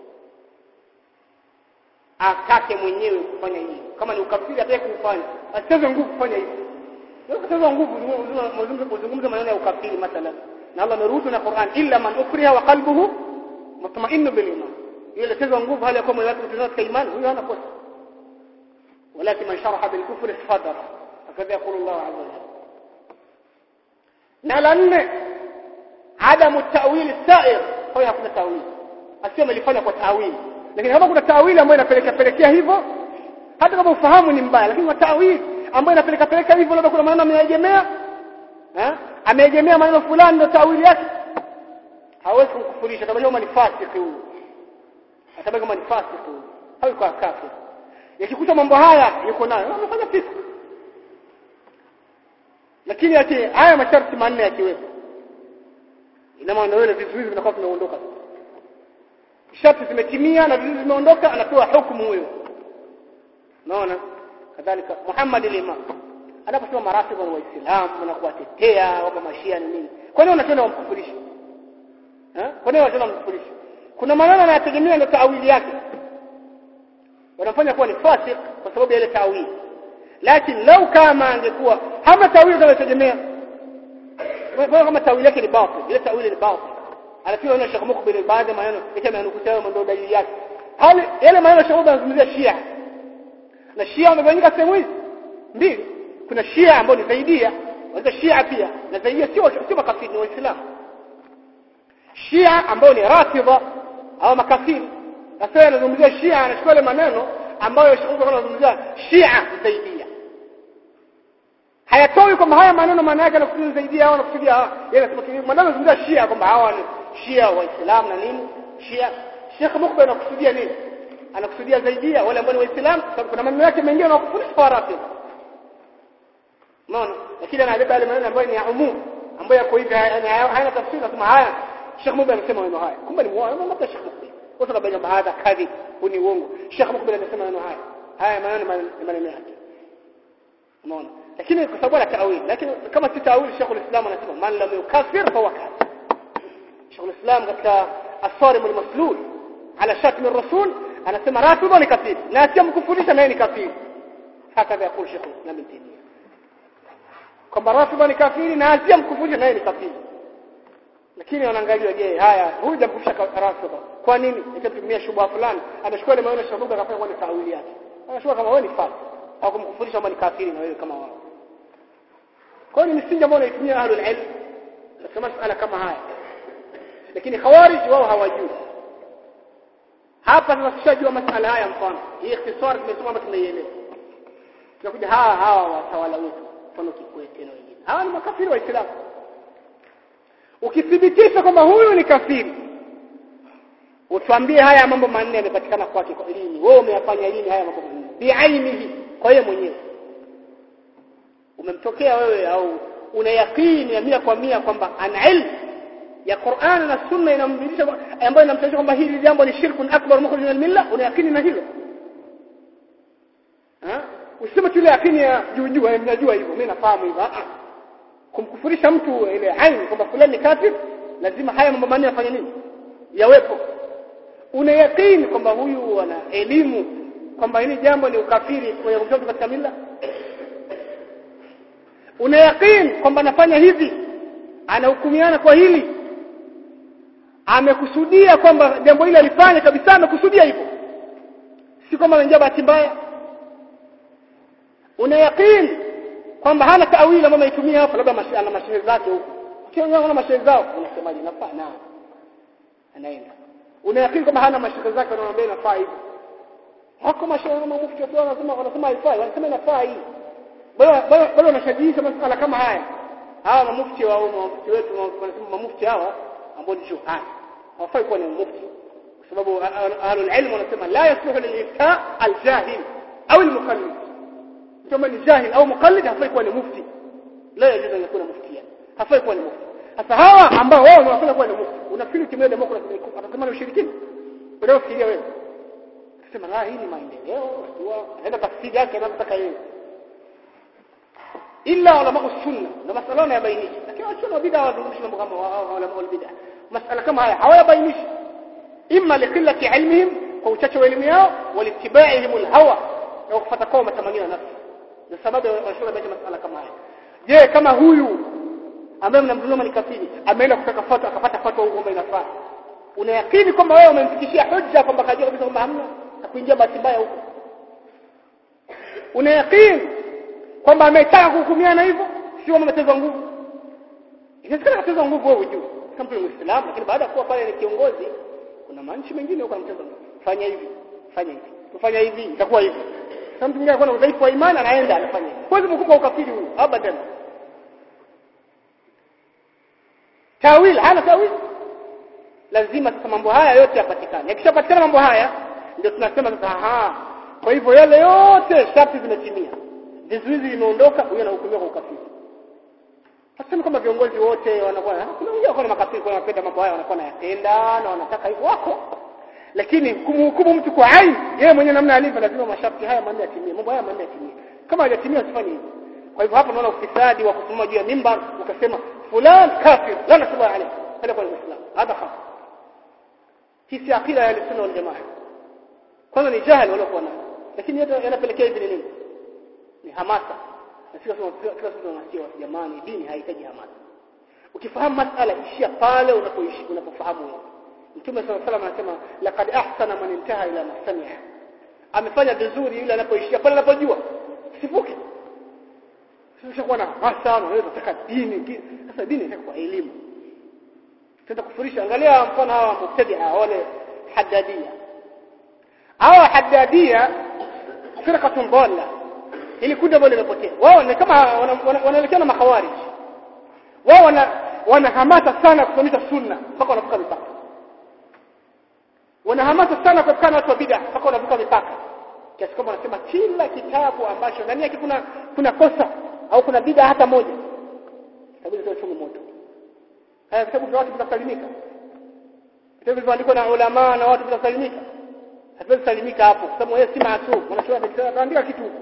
atake mwenyewe kufanya hivyo kama ni ukafiri atake kufanya asitezwe nguvu kufanya hivyo sio kutezwa nguvu uzungumze maneno ya ukafiri mathalan na Allah ameruhusu na Qur'an illa man ukriha wa qalbuhu mutma'innu bil iman yule tezwa nguvu hali ya kuwa moyo wake utazama katika imani huyo hana kosa ولكن من شرح بالكفر صدر هكذا يقول الله عز وجل na la nne adamu tawili sair kwa hakuna tawili asio amelifanya kwa tawili lakini kama kuna tawili ambayo inapeleka pelekea hivyo hata kama ufahamu ni mbaya lakini kwa tawili ambayo inapeleka peleka hivyo labda kuna maneno ameegemea eh ameegemea maneno fulani ndio tawili yake hawezi kumkufurisha kama kama ni fasiki huyu atabaki kama ni fasiki huyu hawi kwa kafir yakikuta mambo haya yuko nayo anafanya fisk lakini ati haya masharti manne yakiwepo ina maana wale vizuizi vinakuwa vimeondoka sharti zimetimia na vizuizi vimeondoka anapewa hukumu huyo naona kadhalika Muhammad al-Imam anaposema maratibu wa Waislamu na kuwatetea wapa mashia ni nini kwa nini unatenda wamkufurisha eh kwa nini unatenda wamkufurisha kuna maneno yanayotegemea ndio taawili yake wanafanya kuwa ni fasik kwa sababu ya ile taawili lakini lau kama angekuwa hama taawili kama tegemea kwa kama tawili yake ni batil ile tawili ni batil anafiwa na Sheikh Mukbil baadhi ya maneno kisha amenukuta hayo ndio dalili yake hali yale maneno Sheikh Mukbil anazungumzia Shia na Shia wamegawanyika sehemu hizi mbili kuna Shia ambao ni zaidia wale Shia pia na zaidia sio sio makafiri ni waislamu Shia ambao ni rafidha au makafiri sasa anazungumzia Shia anachukua ile maneno ambayo Sheikh Mukbil anazungumzia Shia zaidia hayatoi kwamba haya maneno maana yake anakusudia zaidi au anakusudia yeye anasema maneno yanazungumzia Shia kwamba hawa ni Shia waislamu na nini Shia Sheikh Mukbil anakusudia nini anakusudia zaidia wale ambao ni waislamu sababu kuna maneno yake mengine yanakufundisha kwa rafi unaona lakini anabeba yale maneno ambayo ni ya umum ambayo yako hivi hayana tafsiri nasema haya Sheikh Mukbil anasema maneno haya kumbe ni muongo labda Sheikh Mukbil watu wanabanya hadha kadhib huni uongo Sheikh Mukbil anasema maneno haya haya maneno ni maneno yake unaona lakini kwa sababu ya taawil lakini kama si taawil Sheikh al-Islam anasema man lam yukaffir fa kafir Sheikh al-Islam katika as-sarim al-maslul ala shatm ar-rasul anasema rafidha ni kafiri na asiyemkufurisha naye ni kafiri hakadha yakul Sheikh al-Islam ibn Taymiyyah kwamba rafidha ni kafiri na asiyemkufurisha naye ni kafiri lakini wanaangalia je haya huyu jamkufurisha rafidha kwa nini itatumia shubha fulani amechukua ile maneno ya Sheikh akafanya kwa taawili yake anashua kama wewe ni fasik au kumkufurisha kwamba ni kafiri na wewe kama wao kwa hiyo ni msingi ambao unaitumia ahlul ilm katika masuala kama haya lakini khawarij wao hawajui hapa sasa tushajua masuala haya mfano hii ikhtisar tumesoma hapa tumeielewa tunakuja hawa hawa watawala wetu mfano Kikwete na wengine hawa ni makafiri waislamu ukithibitisha kwamba huyu ni kafiri utuambie haya mambo manne yamepatikana kwake kwa lini wewe umeyafanya lini haya mambo manne biainihi kwa yeye mwenyewe umemtokea wewe au una yakini ya mia kwa mia kwamba ana ilmu ya Qur'an na Sunna inamdhihirisha ambayo inamtanisha kwamba hili jambo ni shirkun akbar mukhrij min al-milla una yakini na hilo ha useme tu ile yakini ya juu juu ninajua hivyo mimi nafahamu hivyo kumkufurisha mtu ile aini kwamba fulani ni kafir lazima haya mambo manne yafanye nini yawepo una yakini kwamba huyu ana elimu kwamba hili jambo ni ukafiri kwa kutoka katika mila una yakini kwamba anafanya hivi anahukumiana kwa hili amekusudia kwamba jambo hili alifanya kabisa amekusudia hivyo si kwamba anaingia bahati mbaya una yakini kwamba hana taawili ambayo ameitumia hapo labda ana mashehe zake huko ukiona una mashehe zao unasemaje nafaa na anaenda una yakini kwamba hana mashehe zake wanaomwambia inafaa hivyo hako mashehe kama mufti wao wanasema wanasema haifai wanasema inafaa hii bado bado wanashajiisha masuala kama haya hawa mamufti wa mufti wetu wanasema mamufti hawa ambao ni juhani hawafai kuwa ni mufti kwa sababu ahlul ilm wanasema la yasluhu lil-ifta al-jahil au al-muqallid kama ni jahil au muqallid hafai kuwa ni mufti la yajuzu an yakuna muftiya hafai kuwa ni mufti sasa hawa ambao wao wanafanya kuwa ni mufti unafikiri kimwele demokrasi atasema ni ushirikina ndio fikiria wewe sema la hii ni maendeleo unajua aenda tafsiri yake anataka yeye illa ulama sunna na masala yanabainisha lakini wachana bid'a wadhurushi mambo kama ulama wal bid'a masala kama haya hawayabainishi imma liqillati ilmihim kwa uchache wa elimu yao walitiba'ihim alhawa na kufuata kwa matamanio ya nafsi ndio sababu wanashauri baadhi masala kama haya je kama huyu ambaye mnamdhuluma ni kafiri ameenda kutaka fatwa akapata fatwa huko kwamba inafaa unayakini kwamba wewe umemfikishia hujja kwamba kajua kabisa kwamba hamna na kuingia bahati mbaya huko unayakini kwamba ametaka kuhukumiana hivyo sio ametezwa nguvu inawezekana katezwa nguvu wewe ujue kama mtu ni muislamu lakini baada ya kuwa pale ni kiongozi kuna manchi mengine huko anamteza nguvu fanya hivi fanya hivi kufanya hivi itakuwa hivi sasa mtu mwingine anakuwa na udhaifu wa imani anaenda anafanya hivi huwezi mkubwa ukafiri huyu abadan tawil hana tawil lazima sasa mambo haya yote yapatikane yakishapatikana mambo haya ndio tunasema sasa aha kwa hivyo yale yote sharti zimetimia vizuizi vimeondoka huyo anahukumiwa kwa ukafiri Hasema kama viongozi wote wanakuwa kuna wengine wako na makafiri kwa wanapenda mambo haya wanakuwa nayatenda na wanataka hivyo wako lakini kumhukumu mtu kwa aini yeye mwenyewe namna alivyo lazima masharti haya manne yatimie mambo haya manne yatimie kama hajatimia usifanye hivyo kwa hivyo hapa naona ufisadi wa kusimama juu ya mimbar ukasema fulan kafir la nasaba alayhi hada kwa muislam hada khafi hii si akida ya sunna wal jamaa kwanza ni jahili waliokuwa nayo lakini yote yanapelekea hivi ni nini ni hamasa na sio kila siku tunasikia jamani dini haihitaji hamasa ukifahamu masala ishia pale unapoishi unapofahamu wewe mtume sallallahu alaihi wasallam anasema laqad ahsana man intaha ila masami'a amefanya vizuri yule anapoishia pale anapojua sifuke sio kuwa na hamasa na wewe unataka dini sasa dini inataka kwa elimu tenda kufurisha angalia mfano hawa mubtadi'a wale haddadia hawa haddadia firqatun dhalla ili kundi ambalo limepotea wao ni kama wanaelekea na makhawarij wao wana wana hamasa sana kusomesha sunna mpaka wanavuka mipaka wana hamasa sana kuepukana watu wa bid'a mpaka wanavuka mipaka kiasi kwamba wanasema kila kitabu ambacho ndani yake kuna kuna kosa au kuna bid'a hata moja tabii ndio chungu moto haya vitabu vya watu vitasalimika vitabu vilivyoandikwa na ulama na watu vitasalimika hatuwezi salimika hapo kwa sababu yeye si maasum wanachoona ataandika kitu huko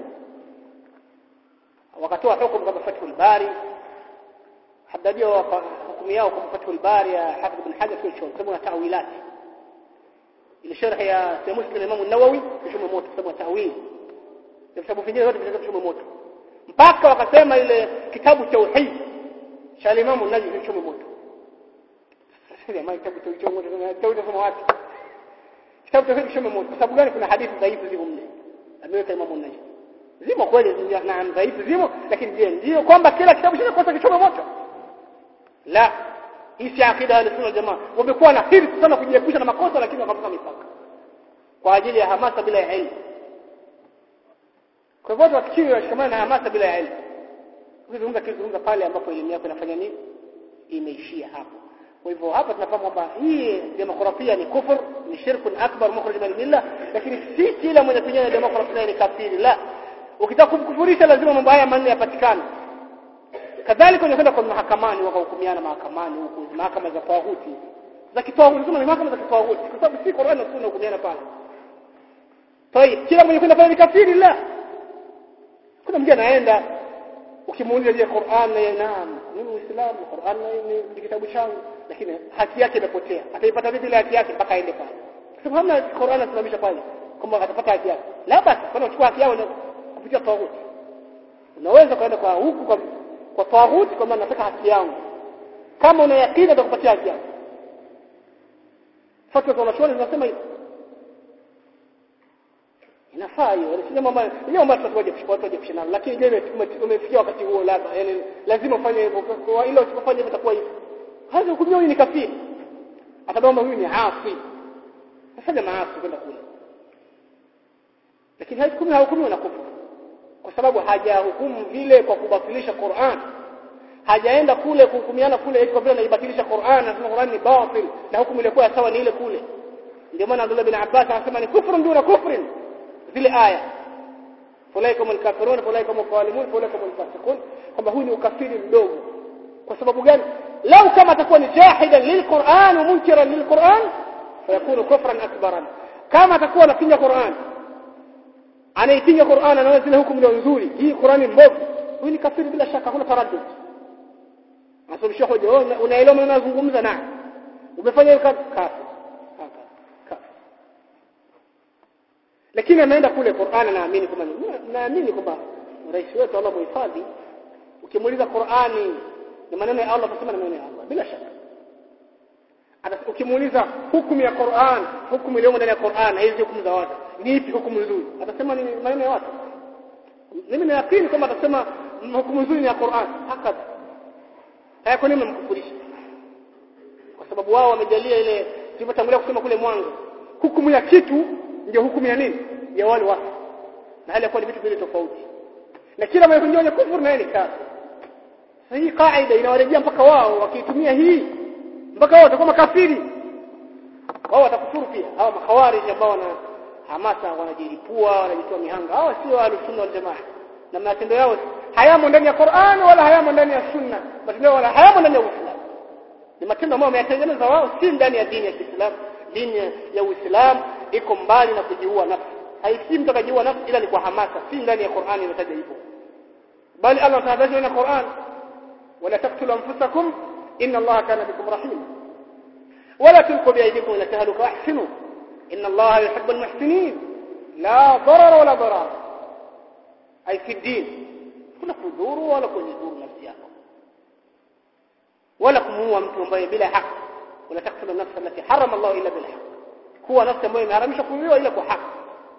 wakatoa hukumu kama Fathul Bari hadadia hukumu yao kama Fathul Bari ya Hafidh ibn Hajar kwa sababu na tawilat ile sharh ya Sahih Muslim Imam an-Nawawi kushuma moto sababu tawil vitabu vingine vyote vinashuma moto mpaka wakasema ile kitabu tauhid cha Imam an-Nawawi kushuma moto sasa jamaa kitabu tauhid moto tauhid kama wapi kitabu tauhid kushuma moto kwa sababu gani kuna hadithi dhaifu ziko mle ameweka Imam an-Nawawi zimo kweli na dhaifu zimo lakini je ndio kwamba kila kitabu chenye kosa kichome moto la hii si akida ya sunna jamaa wamekuwa na hirsi sana kujiepusha na makosa lakini wakavuka mipaka kwa ajili ya hamasa bila ya elimu kwa hivyo wafikiri washikamana na hamasa bila ya elimu ukizungumza kizungumza pale ambapo elimu yako inafanya nini imeishia hapo kwa hivyo hapa tunafahamu kwamba hii demokrasia ni kufur ni shirkun akbar mukhrij min milla lakini si kila mwenye kunyanya demokrasia ni kafiri la ukitaka kumkufurisha lazima mambo haya manne yapatikane kadhalika unakwenda kwa mahakamani wakahukumiana mahakamani huku mahakama za tawhuti za kitawhuti kama ni mahakama za kitawhuti kwa sababu si Qur'an na Sunna hukumiana pale Tayeb kila mwenye kwenda pale ni kafiri la kuna mtu anaenda ukimuuliza je Qur'an na naam mimi Muislamu Qur'an ni kitabu changu lakini haki yake imepotea ataipata vipi ile haki yake mpaka aende pale kwa sababu hamna Qur'an anasimamisha pale kwamba atapata haki yake la basi kwa uchukua haki yao kupitia tawhuti unaweza kwenda kwa huku kwa kwa tawhuti kwamba nataka haki yangu kama una yakini atakupatia haki yako fatwa za wanachuoni zinasema hivyo inafaa hiyo sio mambo hiyo mambo tutakuja watu waje kushindana lakini je umefikia wakati huo labda yani lazima ufanye hivyo kwa ile usipofanya hivyo itakuwa hivyo hata hukumiwa huyu ni kafiri atabamba huyu ni asi afanya maasi kwenda kule lakini haikumi hahukumiwa na kufuru kwa sababu hajahukumu vile kwa kubatilisha Qur'an hajaenda kule kuhukumiana kule kwa vile anaibatilisha Qur'an na Qur'an ni batil na hukumu ilikuwa sawa ni ile kule ndio maana Abdullah bin Abbas anasema ni kufrun duna kufrin zile aya fulaikum alkafirun fulaikum alzalimun fulaikum alfasiqun kwamba huyu ni ukafiri mdogo kwa sababu gani lau kama atakuwa ni jahidan lilquran wa munkiran lilquran fayakunu kufran akbaran kama atakuwa anapinga Qur'an anaipinga Qur'an anaona zile hukumu ndio nzuri hii Qur'ani mbovu huyu ni kafiri bila shaka hakuna taraddud asomesha hoja unaelewa maana nazungumza na umefanya hiyo kafiri lakini ameenda kule Qur'an naamini kwamba naamini kwamba rais wetu Allah muhifadhi ukimuuliza Qur'ani ni maneno ya Allah kusema ni maneno ya Allah bila shaka ukimuuliza hukumu ya Qur'an hukumu iliyo ndani ya Qur'an hizi hukumu za watu ni ipi hukumu nzuri atasema ni maneno ya watu mimi naamini kwamba atasema hukumu nzuri ni ya Qur'an hakika haya kwa nini mkufurisha kwa sababu wao wamejalia ile tulivyotangulia kusema kule mwanzo hukumu ya kitu ndio hukumu ya nini ya wale watu na hali ya kuwa ni vitu vile tofauti na kila mwenye kuingia kwenye kufuru naye ni kafir sasa hii kaida inawarejea mpaka wao wakiitumia hii mpaka wao watakuwa makafiri wao watakufuru pia hawa makhawarij ambao wana hamasa wanajilipua wanajitoa mihanga hawa sio ahlus-sunna wal jamaa na matendo yao hayamo ndani ya Qur'an wala hayamo ndani ya sunna matendo yao wala hayamo ndani ya Uislamu ni matendo ambayo wameyatengeneza wao si ndani ya dini ya Kiislamu dini ya Uislamu iko mbali na kujiua nafsi haifiki mtu akajiua nafsi ila ni kwa hamasa si ndani ya Qur'an inataja hivyo bali Allah tahadharisha na Qur'an wala taqtulu anfusakum inna Allah kana bikum rahim wala tulqu biaydikum ila tahluka ahsinu inna Allah yuhibbu almuhsinin la darar wala darar ay fi din kuna kudhuru wala kujidhuru nafsi yako wala kumuua mtu ambaye bila haki wala taqtulu nafsa allati harama Allah illa bil haqq kuwa nafsi ambayo imeharamishwa kuuliwa ila kwa haki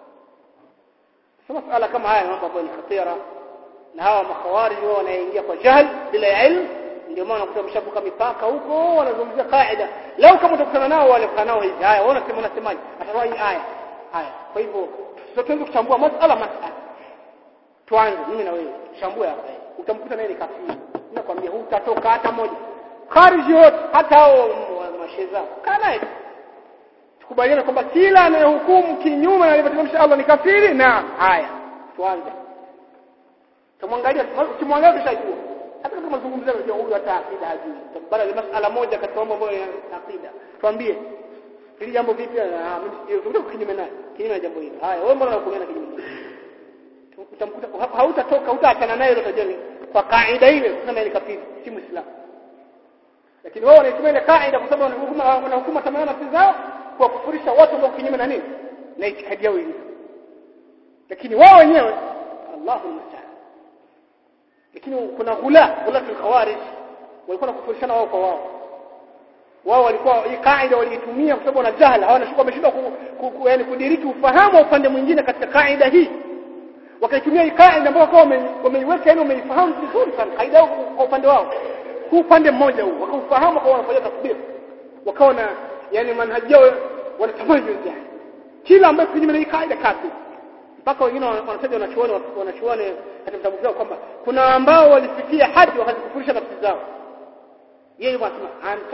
masala kama haya mambo ambayo ni khatira na hawa makhawarij wao wanaingia kwa jahl bila ilmu ndio maana unakuta mshabuka mipaka huko wanazungumzia kaida lau kama utakutana nao wale nao hivi haya wao wanasema unasemaje ataroa hii aya haya kwa hivyo tutaanza kuchambua masala masala tuanze mimi na wewe chambue hapa utamkuta naye ni kafiri nakwambia hutatoka hata moja khariji wote hata hao masheza kaa naye tukubaliane kwamba kila anayehukumu kinyume na alivyotamsha Allah ni kafiri na haya tuanze tumwangalia ukimwangalia tushajua hata kama mazungumzo unajua huyu hata akida hajui tambara ni masala moja katika mambo ambayo ya akida tuambie hili jambo vipi ah mimi sio kinyume naye kinyume na jambo hili haya wewe mbona unakuona kinyume utamkuta hautatoka hutaachana naye utajua kwa kaida ile kusema ni kafiri si muislamu lakini wao wanaitumia ile kaida kwa sababu wanahukuma tamaa nafsi zao kwa kufurisha watu ambao kinyume na nini na itikadi yao ilivyo lakini wao wenyewe Allahu musta'an lakini kuna ghula ghula khawarij walikuwa nakufurishana wao kwa wao wao walikuwa hii kaida waliitumia kwa sababu wana jahala hawana shuka wameshindwa yani kudiriki ufahamu wa upande mwingine katika kaida hii wakaitumia hii kaida ambayo kwa wameiweka yani wameifahamu vizuri sana kaida kwa upande wao huu upande mmoja huu wakaufahamu kwa wanafanya tasbih wakawa na yani manhaji yao wanatamani yani kila ambaye kinyume na hii kaida kafiri mpaka wengine wanataja wanachuoni wanachuoni katika vitabu vyao kwamba kuna ambao walifikia hadi wakazikufurisha nafsi zao yeye anasema anta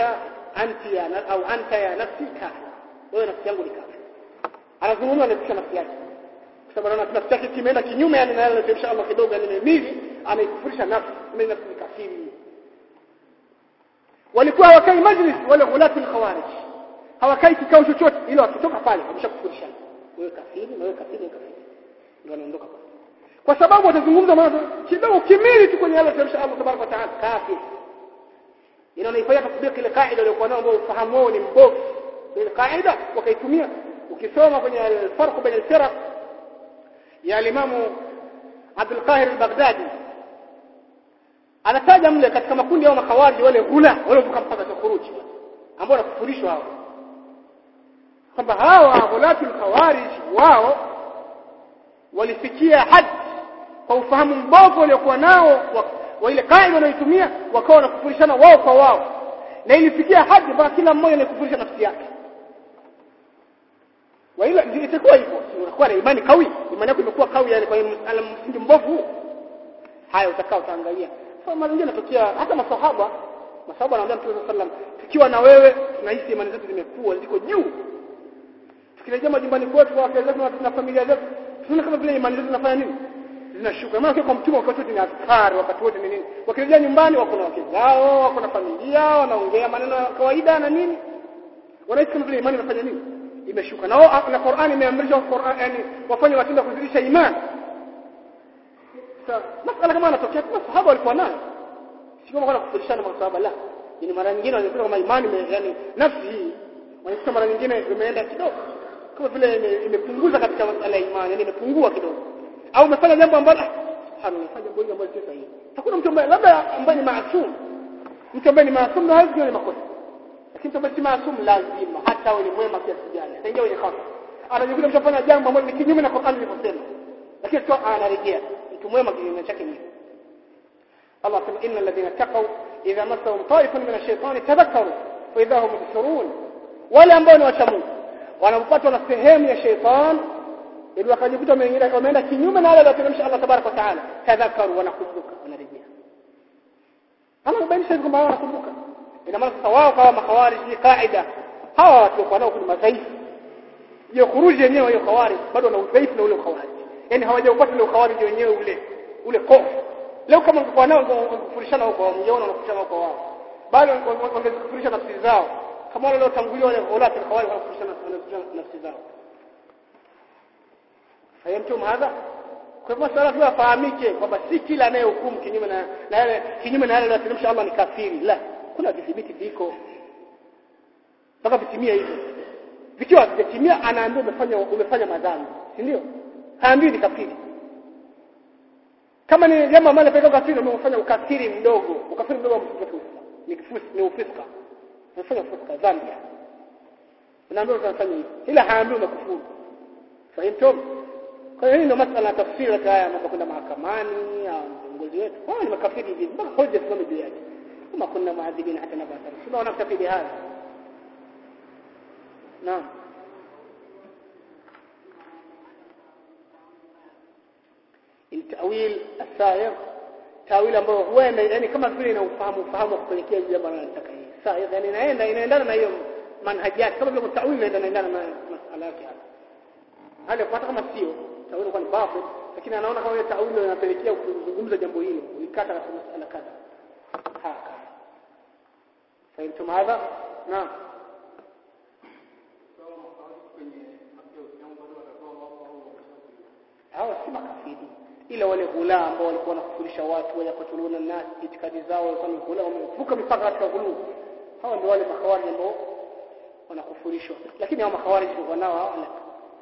anti ya na, au anta ya nafsi kafir wewe nafsi yangu ni kafir anazungumza na nafsi yake kwa sababu anaona nafsi yake kimeenda kinyume yani na yale insha Allah kidogo yani mimi anaikufurisha nafsi mimi nafsi ni kafiri walikuwa hawakai majlis wale ghulatu al-khawarij hawakai kikao chochote ila wakitoka pale wameshakufurishana wewe kafiri na wewe kafiri kafiri ndio wanaondoka pale kwa sababu watazungumza mambo kidogo kimili tu kwenye yale insha Allah tabaraka taala kafir inaonifanya tatbiki ile kaida iliyokuwa nayo ambao ufahamu wao ni mbovu ile kaida wakaitumia ukisoma kwenye al-farq baina al-firaq ya al-imamu Abdul Qahir al-Baghdadi anataja mle katika makundi ya makhawariji wale hula wale vuka mpaka kufuruji ambao wanakufurishwa hao kwamba hawa hulatul khawarij wao walifikia hadi kwa ufahamu mbovu waliokuwa nao wa, wa ile kaida wanayoitumia wakawa wanakufurishana wao kwa wao na ilifikia hadi mpaka kila mmoja anakufurisha nafsi yake wa ila ndio itakuwa hivyo unakuwa na imani kawi imani yako imekuwa kawi yani kwa msingi mbovu haya utakao utaangalia sasa mara nyingine natokea hata masahaba masahaba wanaambia Mtume sallam tukiwa na wewe tunahisi imani zetu zimekuwa ziko juu tukirejea majumbani kwetu kwa wake zetu na familia zetu tunaona kama vile imani zetu zinafanya nini zinashuka maana kwa mtume wakati wote ni askari wakati wote ni nini wakirejea nyumbani wako na wake zao wako na familia wanaongea maneno ya kawaida na nini wanahisi kama vile imani inafanya nini imeshuka na na Qur'ani imeamrisha Qur'an yani wafanye matendo kuzidisha imani sasa masala kama yanatokea kama sahaba walikuwa nayo si kama kufundishana masahaba la ni mara nyingine wanakuta kama imani yani nafsi hii wanakuta mara nyingine imeenda kidogo kama vile imepunguza katika masala ya imani yani imepungua kidogo au umefanya jambo ambalo subhanallah fanya jambo hili ambalo sio sahihi hakuna mtu ambaye labda ambaye ni maasum mtu ambaye ni maasum na hawezi ni makosa lakini mtu ambaye si maasum lazima hata awe ni mwema kiasi gani ataingia kwenye kosa anajikuta mshafanya jambo ambalo ni kinyume na Qur'an ilivyosema lakini sio anarejea mtu mwema kinyume chake ni Allah sema innal ladhina taqaw idha massahum ta'ifun min ash-shaytani tadhakkaru fa idha hum mubsirun wale ambao ni wacha Mungu wanapopatwa na sehemu ya shaytan ili wakajikuta wameenda kinyume na wale walioteremsha Allah tabaraka wa taala tadhakaru wanakumbuka wanarejea kama kubainisha kwamba wao wanakumbuka ina maana sasa wao kama makhawarij ni kaida hawa watu kwa nao kuna madhaifu hiyo khuruji yenyewe hiyo khawarij bado wana udhaifu na ule khawarij yani hawajaupata ule khawarij wenyewe ule ule kofu leo kama ungekuwa nao ungefurishana huko mngeona wanakufurishana huko wao bado wangekufurisha nafsi zao kama wale waliotangulia wale ulati khawarij wanakufurishana nafsi zao fahimtum hadha kwa hivyo swala tu afahamike kwamba si kila anayehukumu kinyume na na yale kinyume na yale aliyoteremsha Allah ni kafiri la kuna vidhibiti viko mpaka vitimie hivyo vikiwa vijatimia anaambia umefanya umefanya madhambi si ndio haambii ni kafiri kama ni jambo ambalo pekee kafiri umefanya ukafiri mdogo ukafiri mdogo mtu ni kifusi ni ufiska unafanya ufiska dhambi unaambia unafanya hivi ila haambii umekufuru fahimtum kwa hiyo hii ndio masala ya tafsiri haya mambo kwenda mahakamani au viongozi wetu wao ni makafiri hivi mpaka hoja simame juu yake kama kuna maadhibina hata na baadhi sio wanakafiri haya naam التأويل السائغ تأويل ambao huenda yani kama vile ina ufahamu ufahamu kupelekea jambo analotaka yeye saigh yani inaenda inaendana na hiyo manhaji yake kama vile tawili inaenda inaendana na masala yake hapa hali kwa kama sio tawili kwa ni batil lakini anaona kama ile tawili inapelekea kuzungumza jambo hilo ulikata katika masala kadha haka fahimtum hadha naam hawa si makafiri ila wale ghula ambao walikuwa wanakufurisha watu wayakutuluna nas itikadi zao walikuwa ni ghula wamevuka mipaka katika ghulu hawa ndio wale makhawarij ambao wanakufurishwa lakini hao makhawarij ndio nao hawa la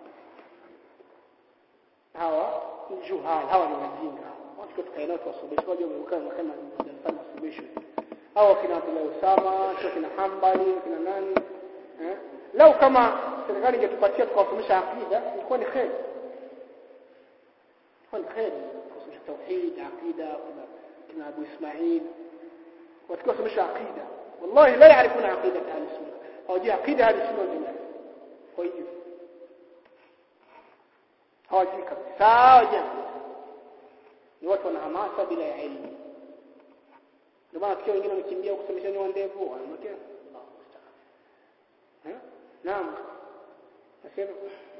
hawa juhal hawa ni wajinga watu tukae nao tuwasomeshe waje wameruka kama darasa masomesho hawa kina Abdullah Usama sio kina Hambali kina nani eh lau kama serikali ingetupatia tukawasomesha akida ilikuwa ni kheri ilikuwa ni kheri kusomesha tauhid akida kuna kina Abu Ismail watukawasomesha akida wallahi la yaarifuna aqida ahli sunna hawajui aqida ahli sunna wal jamaa kwa hiyo hawajui kabisa hawajui ni watu wana hamasa bila ya elimu ndio maana tukio wengine wamekimbia kusomesha nyoa ndevu wanamotea naam nasema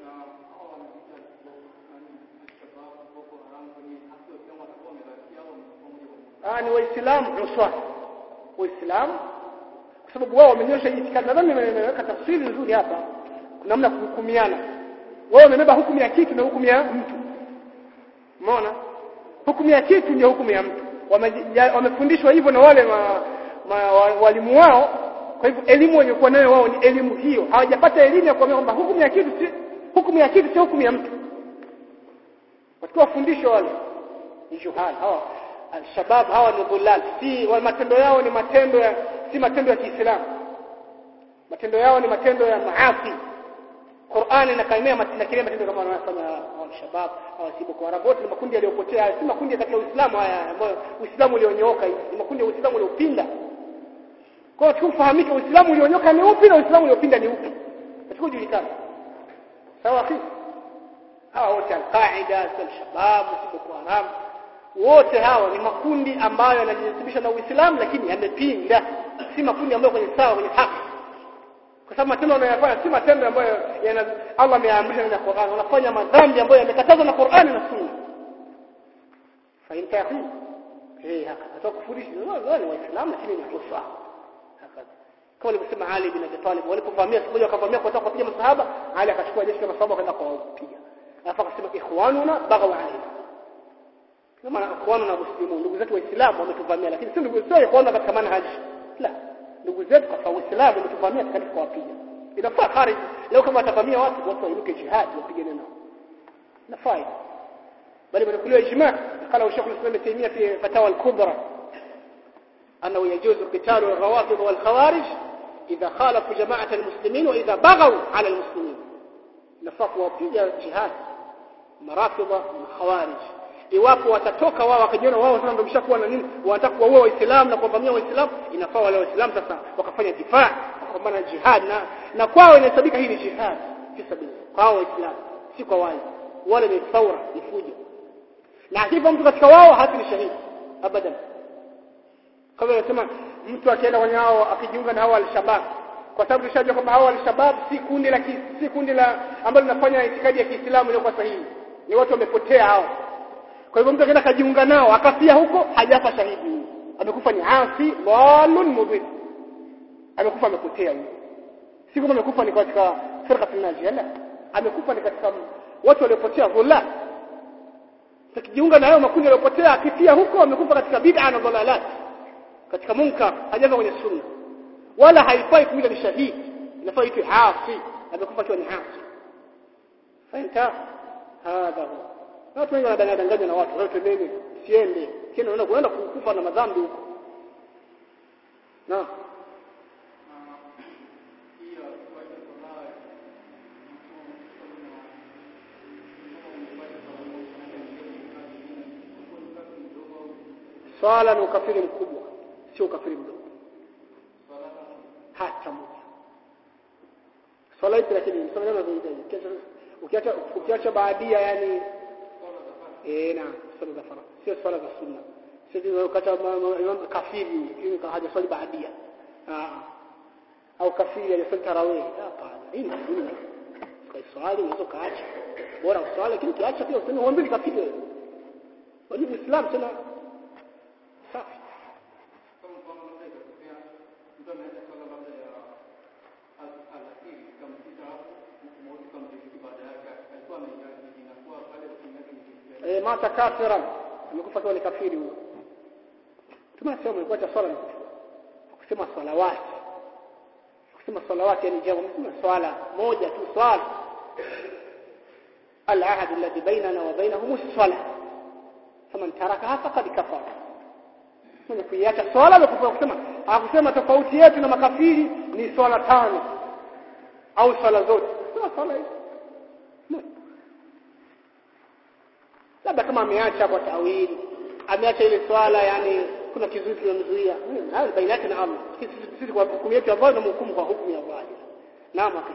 ah ni waislamu uswa waislamu kwa sababu wao wamenyosha itikadi nadhani nimeweka tafsiri nzuri hapa kuna namna kuhukumiana wao wamebeba hukumu ya kitu na hukumu ya mtu umeona hukumu ya kitu ndio hukumu ya mtu wamefundishwa hivyo na wale ma, ma, walimu wao kwa hivyo elimu waliokuwa nayo wao ni elimu hiyo hawajapata elimu ya kuambia kwamba hukumu ya kitu si hukumu ya kitu si hukumu ya mtu watakuwa fundisho wale ni juhal hawa alshabab hawa ni dhulal si wa matendo yao ni matendo ya si matendo ya Kiislamu matendo yao ni matendo ya maasi Qur'ani inakaimia matendo kile matendo kama wanafanya al-shabab au si Boko Haram wote ni makundi yaliyopotea si makundi katika Uislamu haya ambayo Uislamu ulionyooka ni makundi ya Uislamu uliopinda kwa hiyo tukufahamike Uislamu ulionyoka ni upi na Uislamu uliopinda ni upi tukujulikana sawa akhi hawa wote al-Qaida al-shabab si Boko Haram wote hawa ni makundi ambayo yanajisibisha na Uislamu lakini yamepinda si makundi ambayo kwenye sawa kwenye haki kwa sababu matendo wanayofanya si matendo ambayo yana Allah ameamrisha na Qur'an wanafanya madhambi ambayo yamekatazwa na Qur'an na Sunna fahimta akhi eh haka atakufundisha wao ni waislamu lakini ni kufa haka kama alivyosema Ali bin Abi Talib walipovamia siku moja wakavamia kwa kupiga masahaba Ali akachukua jeshi la masahaba kwenda kuwapiga alafu akasema ikhwanuna baghaw alayna kama ikhwanu na muslimu ndugu zetu waislamu wametuvamia lakini si ndugu sio ikhwanu katika manhaji la ndugu zetu kwa Uislamu wametuvamia katika kuwapiga inafaa kharij leo kama atavamia watu watu wainuke jihad wapigane nao inafaa bali banakuliwa ijma قال شيخ الاسلام ابن تيميه في فتاوى الكبرى انه يجوز قتال الروافض والخوارج اذا خالفوا جماعه المسلمين واذا بغوا على المسلمين نفاق wapiga jihad marafidha na khawarij iwapo watatoka wao wakajiona wao sasa ndio mshakuwa na nini wanataka kuwaua waislamu na kuwavamia waislamu inafaa wale waislamu sasa wakafanya difaa wakapambana jihad na na kwao inahesabika hii ni jihad fi sabili kwao waislamu si kwa wale wale ni thawra ni fujo na akifa mtu katika wao hati ni shahidi abadan kama nasema mtu akienda kwenye hao akijiunga na hao al-shabab kwa sababu tushajua kwamba hao al-shabab si kundi la si kundi la ambalo linafanya itikadi ya Kiislamu iliyokuwa sahihi ni watu wamepotea hao kwa hivyo mtu akaenda kajiunga nao akafia huko hajafa shahidi amekufa ni asi dhalun mudhid amekufa amepotea huyo si kama amekufa ni katika firqa tunajia la amekufa ni katika watu waliopotea dhulal tukijiunga na hayo makundi yaliyopotea akifia huko amekufa katika bid'a na dhalalat katika munkar hajafa kwenye sunna wala haifai kuita ni shahidi inafaa itwe asi amekufa akiwa ni asi fahimta hadha huwa watu wengi wanadanganywa na watu wote mimi siende kienda unaenda kuenda kukufa na madhambi huko na swala ni ukafiri mkubwa sio ukafiri mdogo hata moja swala ipi lakini msamaha na ukiacha ukiacha baadia yani eh na swala za faradhi sio swala za sunna sio ukata imam kafiri hiyo haja swali baadia ah au kafiri hajaswali tarawih hapana hii ni sunna kwa swali unaweza kaacha bora uswali lakini kiacha pia useme huombi kafiri wewe wajib islam tena safi eh mata kafiran amekufa akiwa ni kafiri huyo tumesema ilikuwa cha swala kusema salawati kusema salawati yani jambo msema swala moja tu swala العهد الذي بيننا وبينهم الصلاة فمن تركها فقد كفر mwenye kuiacha swala amekufa kusema hakusema tofauti yetu na makafiri ni swala tano au swala zote sio swala hizo labda kama ameacha kwa tawili ameacha ile swala yani kuna kizuizi kinamzuia hayo baina yake na Allah sisi kwa hukumu yetu ambayo na hukumu kwa hukumu ya Allah naam akhi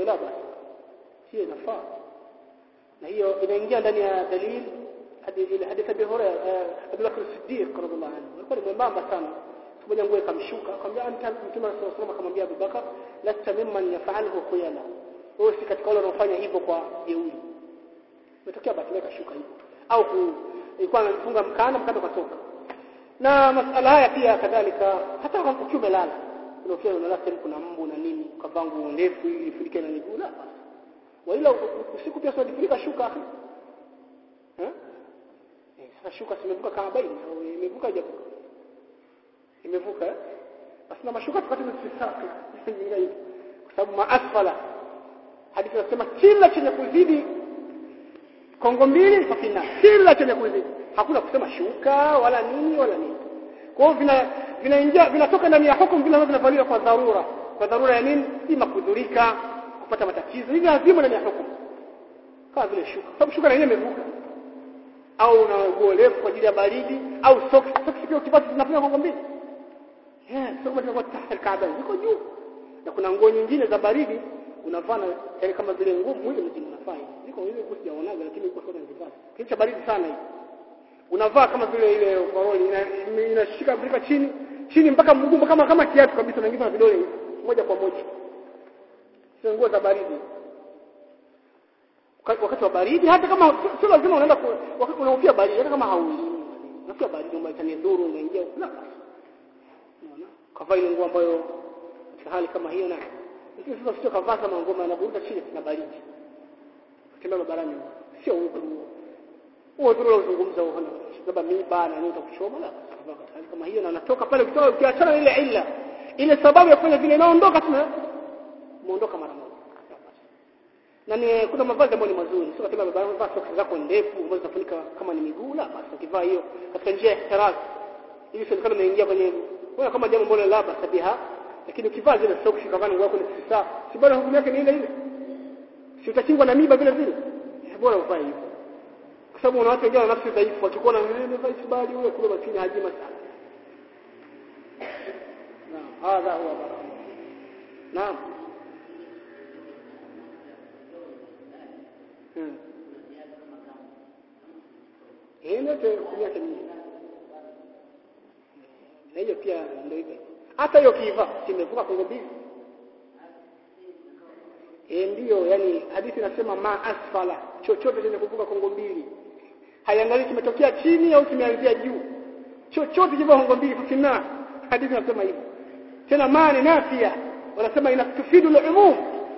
hiyo la basi hiyo inafaa na hiyo inaingia ndani ya dalili hadithi hadithi Abi Hurairah Abu Bakr Siddiq radhiallahu anhu alikuwa ni mwembamba sana siku moja nguo ikamshuka akamwambia anta mtume sallallahu alaihi wasallam akamwambia Abu Bakar lasta mimman yaf'aluhu khuyala wewe si katika wale wanaofanya hivyo kwa jeuri umetokea basi kashuka hivyo au ilikuwa anafunga mkanda mkanda ukatoka na masala haya pia kadhalika hata ukiwa umelala unafikia unalala sehemu kuna mbu na nini ukavaa nguo ndefu ili ifunike na miguu la basi waila usiku pia usijifunika shuka akhi eh sasa shuka simevuka kama baini au imevuka hajavuka imevuka eh basi na mashuka tukati msisaka nyinga hivi kwa sababu maasfala hadithi inasema kila chenye kuzidi kongo mbili fafina kila chenye kuzidi hakuna kusema shuka wala nini wala nini kwa hiyo vina vinaingia vinatoka ndani ya hukumu vile vinavaliwa kwa dharura kwa dharura ya nini ima kudhurika kupata matatizo hivi lazima ndani ya hukumu kama vile shuka sababu shuka na yenyewe imevuka au una nguo refu kwa ajili ya baridi au socks socks pia ukipata zinafanya kongo mbili eh socks zinakuwa tahta kaaba ziko juu na kuna nguo nyingine za baridi unavaa na yani kama vile nguo mwili mzima unafaa ziko hizo kusijaonaga lakini iko sasa nzivaa kitu cha baridi sana hivi unavaa kama vile ile overall inashika ina chini chini mpaka mguu kama kama kiatu kabisa unaingiza na vidole hivi moja kwa moja sio nguo za baridi wakati wa baridi hata kama sio lazima unaenda wakati unahofia baridi hata kama hauli unahofia baridi umeitania dhuru unaingia la unaona kavaa ile nguo ambayo katika hali kama hiyo na lakini sasa sio kavaa kama nguo na buruta chini na baridi kutembea barabarani sio udhuru huo udhuru unazungumza huo labda miba na nini utakuchoma la katika hali kama hiyo na unatoka pale ukitoka ukiachana ile illa ile sababu ya kufanya vile inaondoka tuna muondoka mara moja na ni kuna mavazi ambayo ni mazuri sio kama baba unavaa socks zako ndefu ambazo zinafunika kama ni miguu la basi ukivaa hiyo katika njia ya ihtiraz hivi sio kama umeingia kwenye wewe kama jambo ambalo la basi biha lakini ukivaa zile socks kavaa nguo yako ni sisa si bora hukumu yake ni ile ile si utachingwa na miba vile vile bora uvae hivyo kwa sababu una watu wengine wana nafsi dhaifu wakikuona wewe umevaa isbali wewe kule maskini hajima sana naam hadha huwa baraka naam Eh, ndio hukumu yake ni na hiyo pia ndio hivyo. Hata hiyo kiva simevuka kongo mbili. Eh, ndio yani hadithi inasema ma asfala chochote chenye kuvuka kongo mbili. Haiangalii kimetokea chini au kimeanzia juu. Chochote kivuka kongo mbili kufina. Hadithi inasema hivyo. Tena maana nafia wanasema inatufidu al-umum.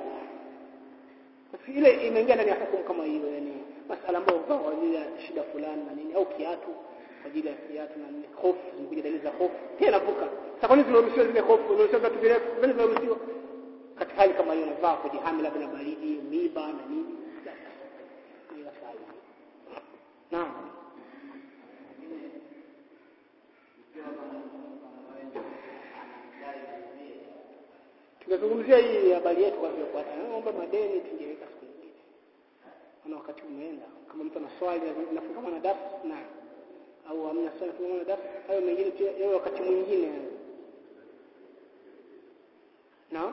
Ile imeingia ndani ya hukumu kama hiyo yani masala ambayo kwa ajili ya shida fulani na nini au kiatu kwa ajili ya kiatu na nini hofu zimekuja dalili za hofu pia inavuka sasa kwa nini tunaruhusiwa zile hofu tunaruhusiwa vitu virefu vile vinaruhusiwa katika hali kama hiyo unavaa kujihami labda na baridi miba na nini naam tunazungumzia hii habari yetu kwa vile kwa naomba madeni tungeweka siku nyingine ana wakati umeenda kama mtu ana swali nafunga na darasa na au hamna swali nafunga na darasa hayo mengine pia yao wakati mwingine na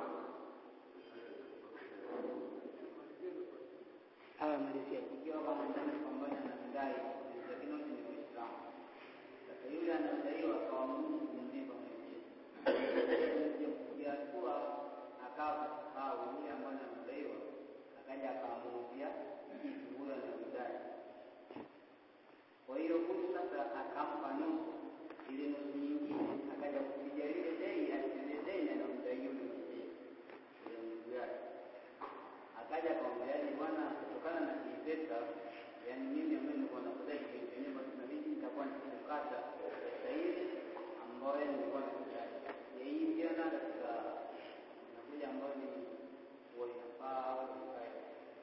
haya malizia ikiwa kama ndani pamoja na mdai lakini wote ni Waislamu. Sasa yule anadaiwa akawa Mungu kumlipa mwenyewe. Kuja hatua akawa kasahau yule ambaye anadaiwa akaja akamuuzia kitu huyo anamdai. Kwa hiyo huyu sasa akampa nusu ile nusu nyingine akaja kupiga lile deni alile deni anamdai yule mwenyewe yule ndugu yake akaja akamwambia yaani bwana kutokana na hii pesa yaani mimi ambaye nilikuwa nakudai kitu yenyewe basi inabidi nitakuwa nikikukata pesa ile ambayo nilikuwa nakudai ya hii ndio na katika inakuja ambayo ni huwa inafaa au inafaa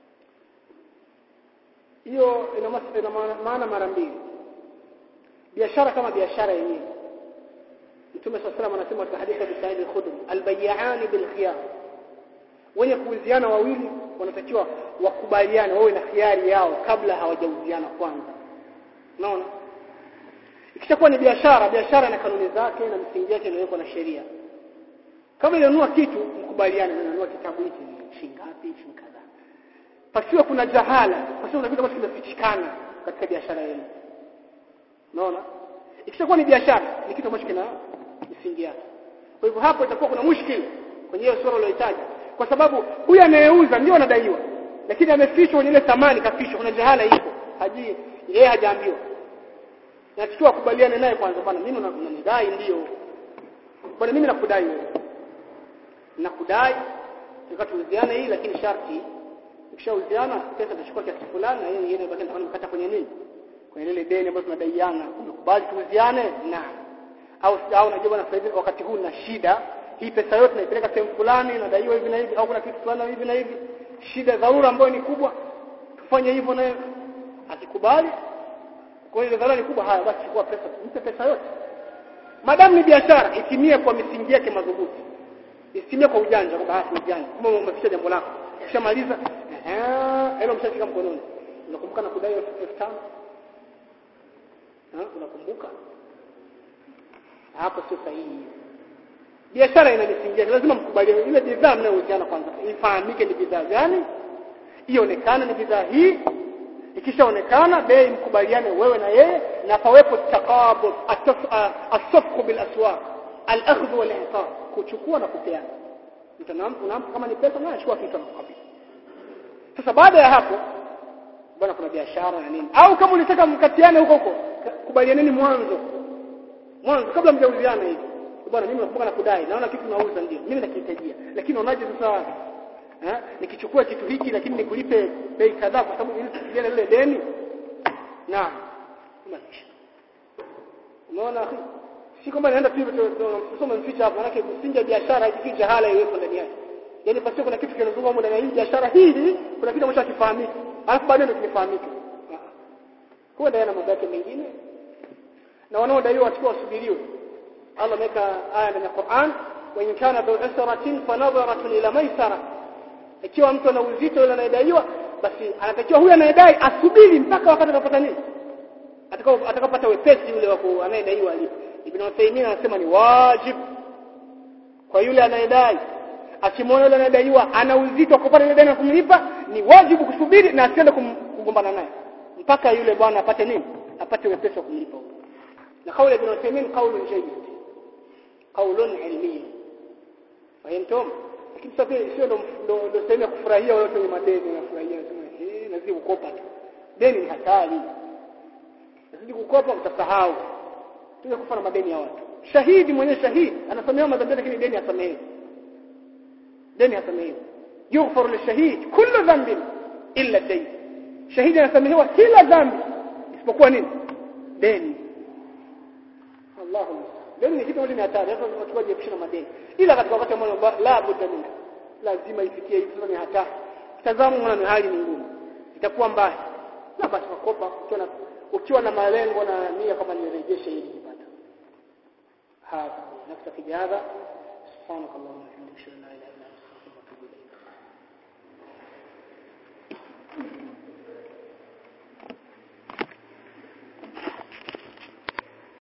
hiyo ina mas- ina maana- maana mara mbili biashara kama biashara yenyewe Mtume صلى الله عليه anasema katika hadithi ya Sa'id al-Khudri al-bay'ani bil khiyar wenye kuuziana wawili wanatakiwa wakubaliane wawe na khiari yao kabla hawajauziana kwanza unaona ikishakuwa ni biashara biashara na kanuni zake na msingi yake inawekwa na sheria kama inanunua kitu mkubaliane unanunua kitabu hiki shingapi shilingi kadhaa pasiwe kuna jahala pasiwe kuna kitu ambacho kimefichikana katika biashara yenu unaona ikishakuwa ni biashara ni kitu ambacho kina misingi yake kwa hivyo hapo itakuwa kuna mushkil kwenye hiyo sura uliyoitaja kwa sababu huyu anayeuza ndio anadaiwa lakini amefichwa kwenye ile thamani kafichwa kuna jahala iko haji yeye hajaambiwa nachukua kubaliane naye kwanza bwana mimi unanidai ndio bwana mimi nakudai wewe nakudai tukatuuziana hii lakini sharti ukishauziana pesa tutachukua kiasi fulani na yeye yeye baki anakata kwenye nini kwenye ile deni ambayo tunadaiana umekubali tuuziane na au au unajua bwana sasa wakati huu na shida hii pesa yote naipeleka sehemu fulani nadaiwa hivi na hivi au kuna kitu fulani hivi na hivi shida dharura ambayo ni kubwa tufanye hivyo naye akikubali kwa hiyo dharura ni kubwa haya basi chukua pesa mpe pesa yote madamu ni biashara itimie kwa misingi yake madhubuti isimie kwa ujanja kwa bahati ujanja kama umefikia jambo lako ukishamaliza ehe hilo mshafika mkononi unakumbuka na kudai 5000 ha unakumbuka hapo sio sahihi biashara ina misingi yake lazima mkubaliane ile bidhaa mnayouziana kwanza ifahamike ni bidhaa gani ionekane ni bidhaa hii ikishaonekana bei mkubaliane wewe na yeye na pawepo taqabud asafqu bil aswaq al akhdh wal i'ta kuchukua na kupeana mtanampa unampa kama ni pesa na achukua kitu anakukabidhi sasa baada ya hapo bwana kuna biashara na nini au kama unataka mkatiane huko huko kubalianeni mwanzo mwanzo kabla mjauziana hivi bwana mimi nakumbuka na kudai naona kitu nauza ndio mimi nakihitajia lakini unaonaje sasa eh nikichukua kitu hiki lakini nikulipe bei kadhaa kwa sababu ili tusijiane lile deni na unaona si kwamba naenda tu tusome mficha hapo manake msingi wa biashara hivi jahala iwepo ndani yake yaani pasio kuna kitu kinazunguka huko ndani ya hii biashara hii kuna kitu ambacho hakifahamiki alafu baadaye ndio kinifahamike kwa ndio na mambo yake mengine na wanaodaiwa watakuwa wasubiriwe Allah ameweka aya ndani ya Qur'an wa in kana dhu usratin fa nadharatun ila maisara ikiwa mtu ana uzito yule anayedaiwa basi anatakiwa huyu anayedai asubiri mpaka wakati atakapata nini atakao atakapata wepesi yule wa anayedaiwa alipo Ibn Uthaymeen anasema ni wajib kwa yule anayedai akimwona yule anayedaiwa ana uzito wa kupata ile deni na kumlipa ni wajibu kusubiri na asiende kugombana naye mpaka yule bwana apate nini apate wepesi wa kumlipa na kauli Ibn Uthaymeen kauli jayyid qaulun ilmi fahimtum lakini sasa sio ndo ndo sehemu ya kufurahia wale wenye madeni wanafurahia sema eh nazidi kukopa tu deni ni hatari nazidi kukopa utasahau tuwe kufa na madeni ya watu shahidi mwenye shahidi anasamehewa madhambi lakini deni hasamehewi deni hasamehewi yughfaru lishahid kullu dhanbin illa dayn shahidi anasamehewa kila dhambi isipokuwa nini deni Allahu deni ni kitu ni hatari hata tunachukua jiepusha na madeni ila katika wakati ambao la budda minhu lazima ifikie hivi sasa ni hatari tazama mwana hali ni ngumu itakuwa mbaya na basi makopa ukiwa na ukiwa na malengo na nia kama nirejeshe ili nipata hapa naktafi bihadha subhanakallahumma wa bihamdika la ilaha illa anta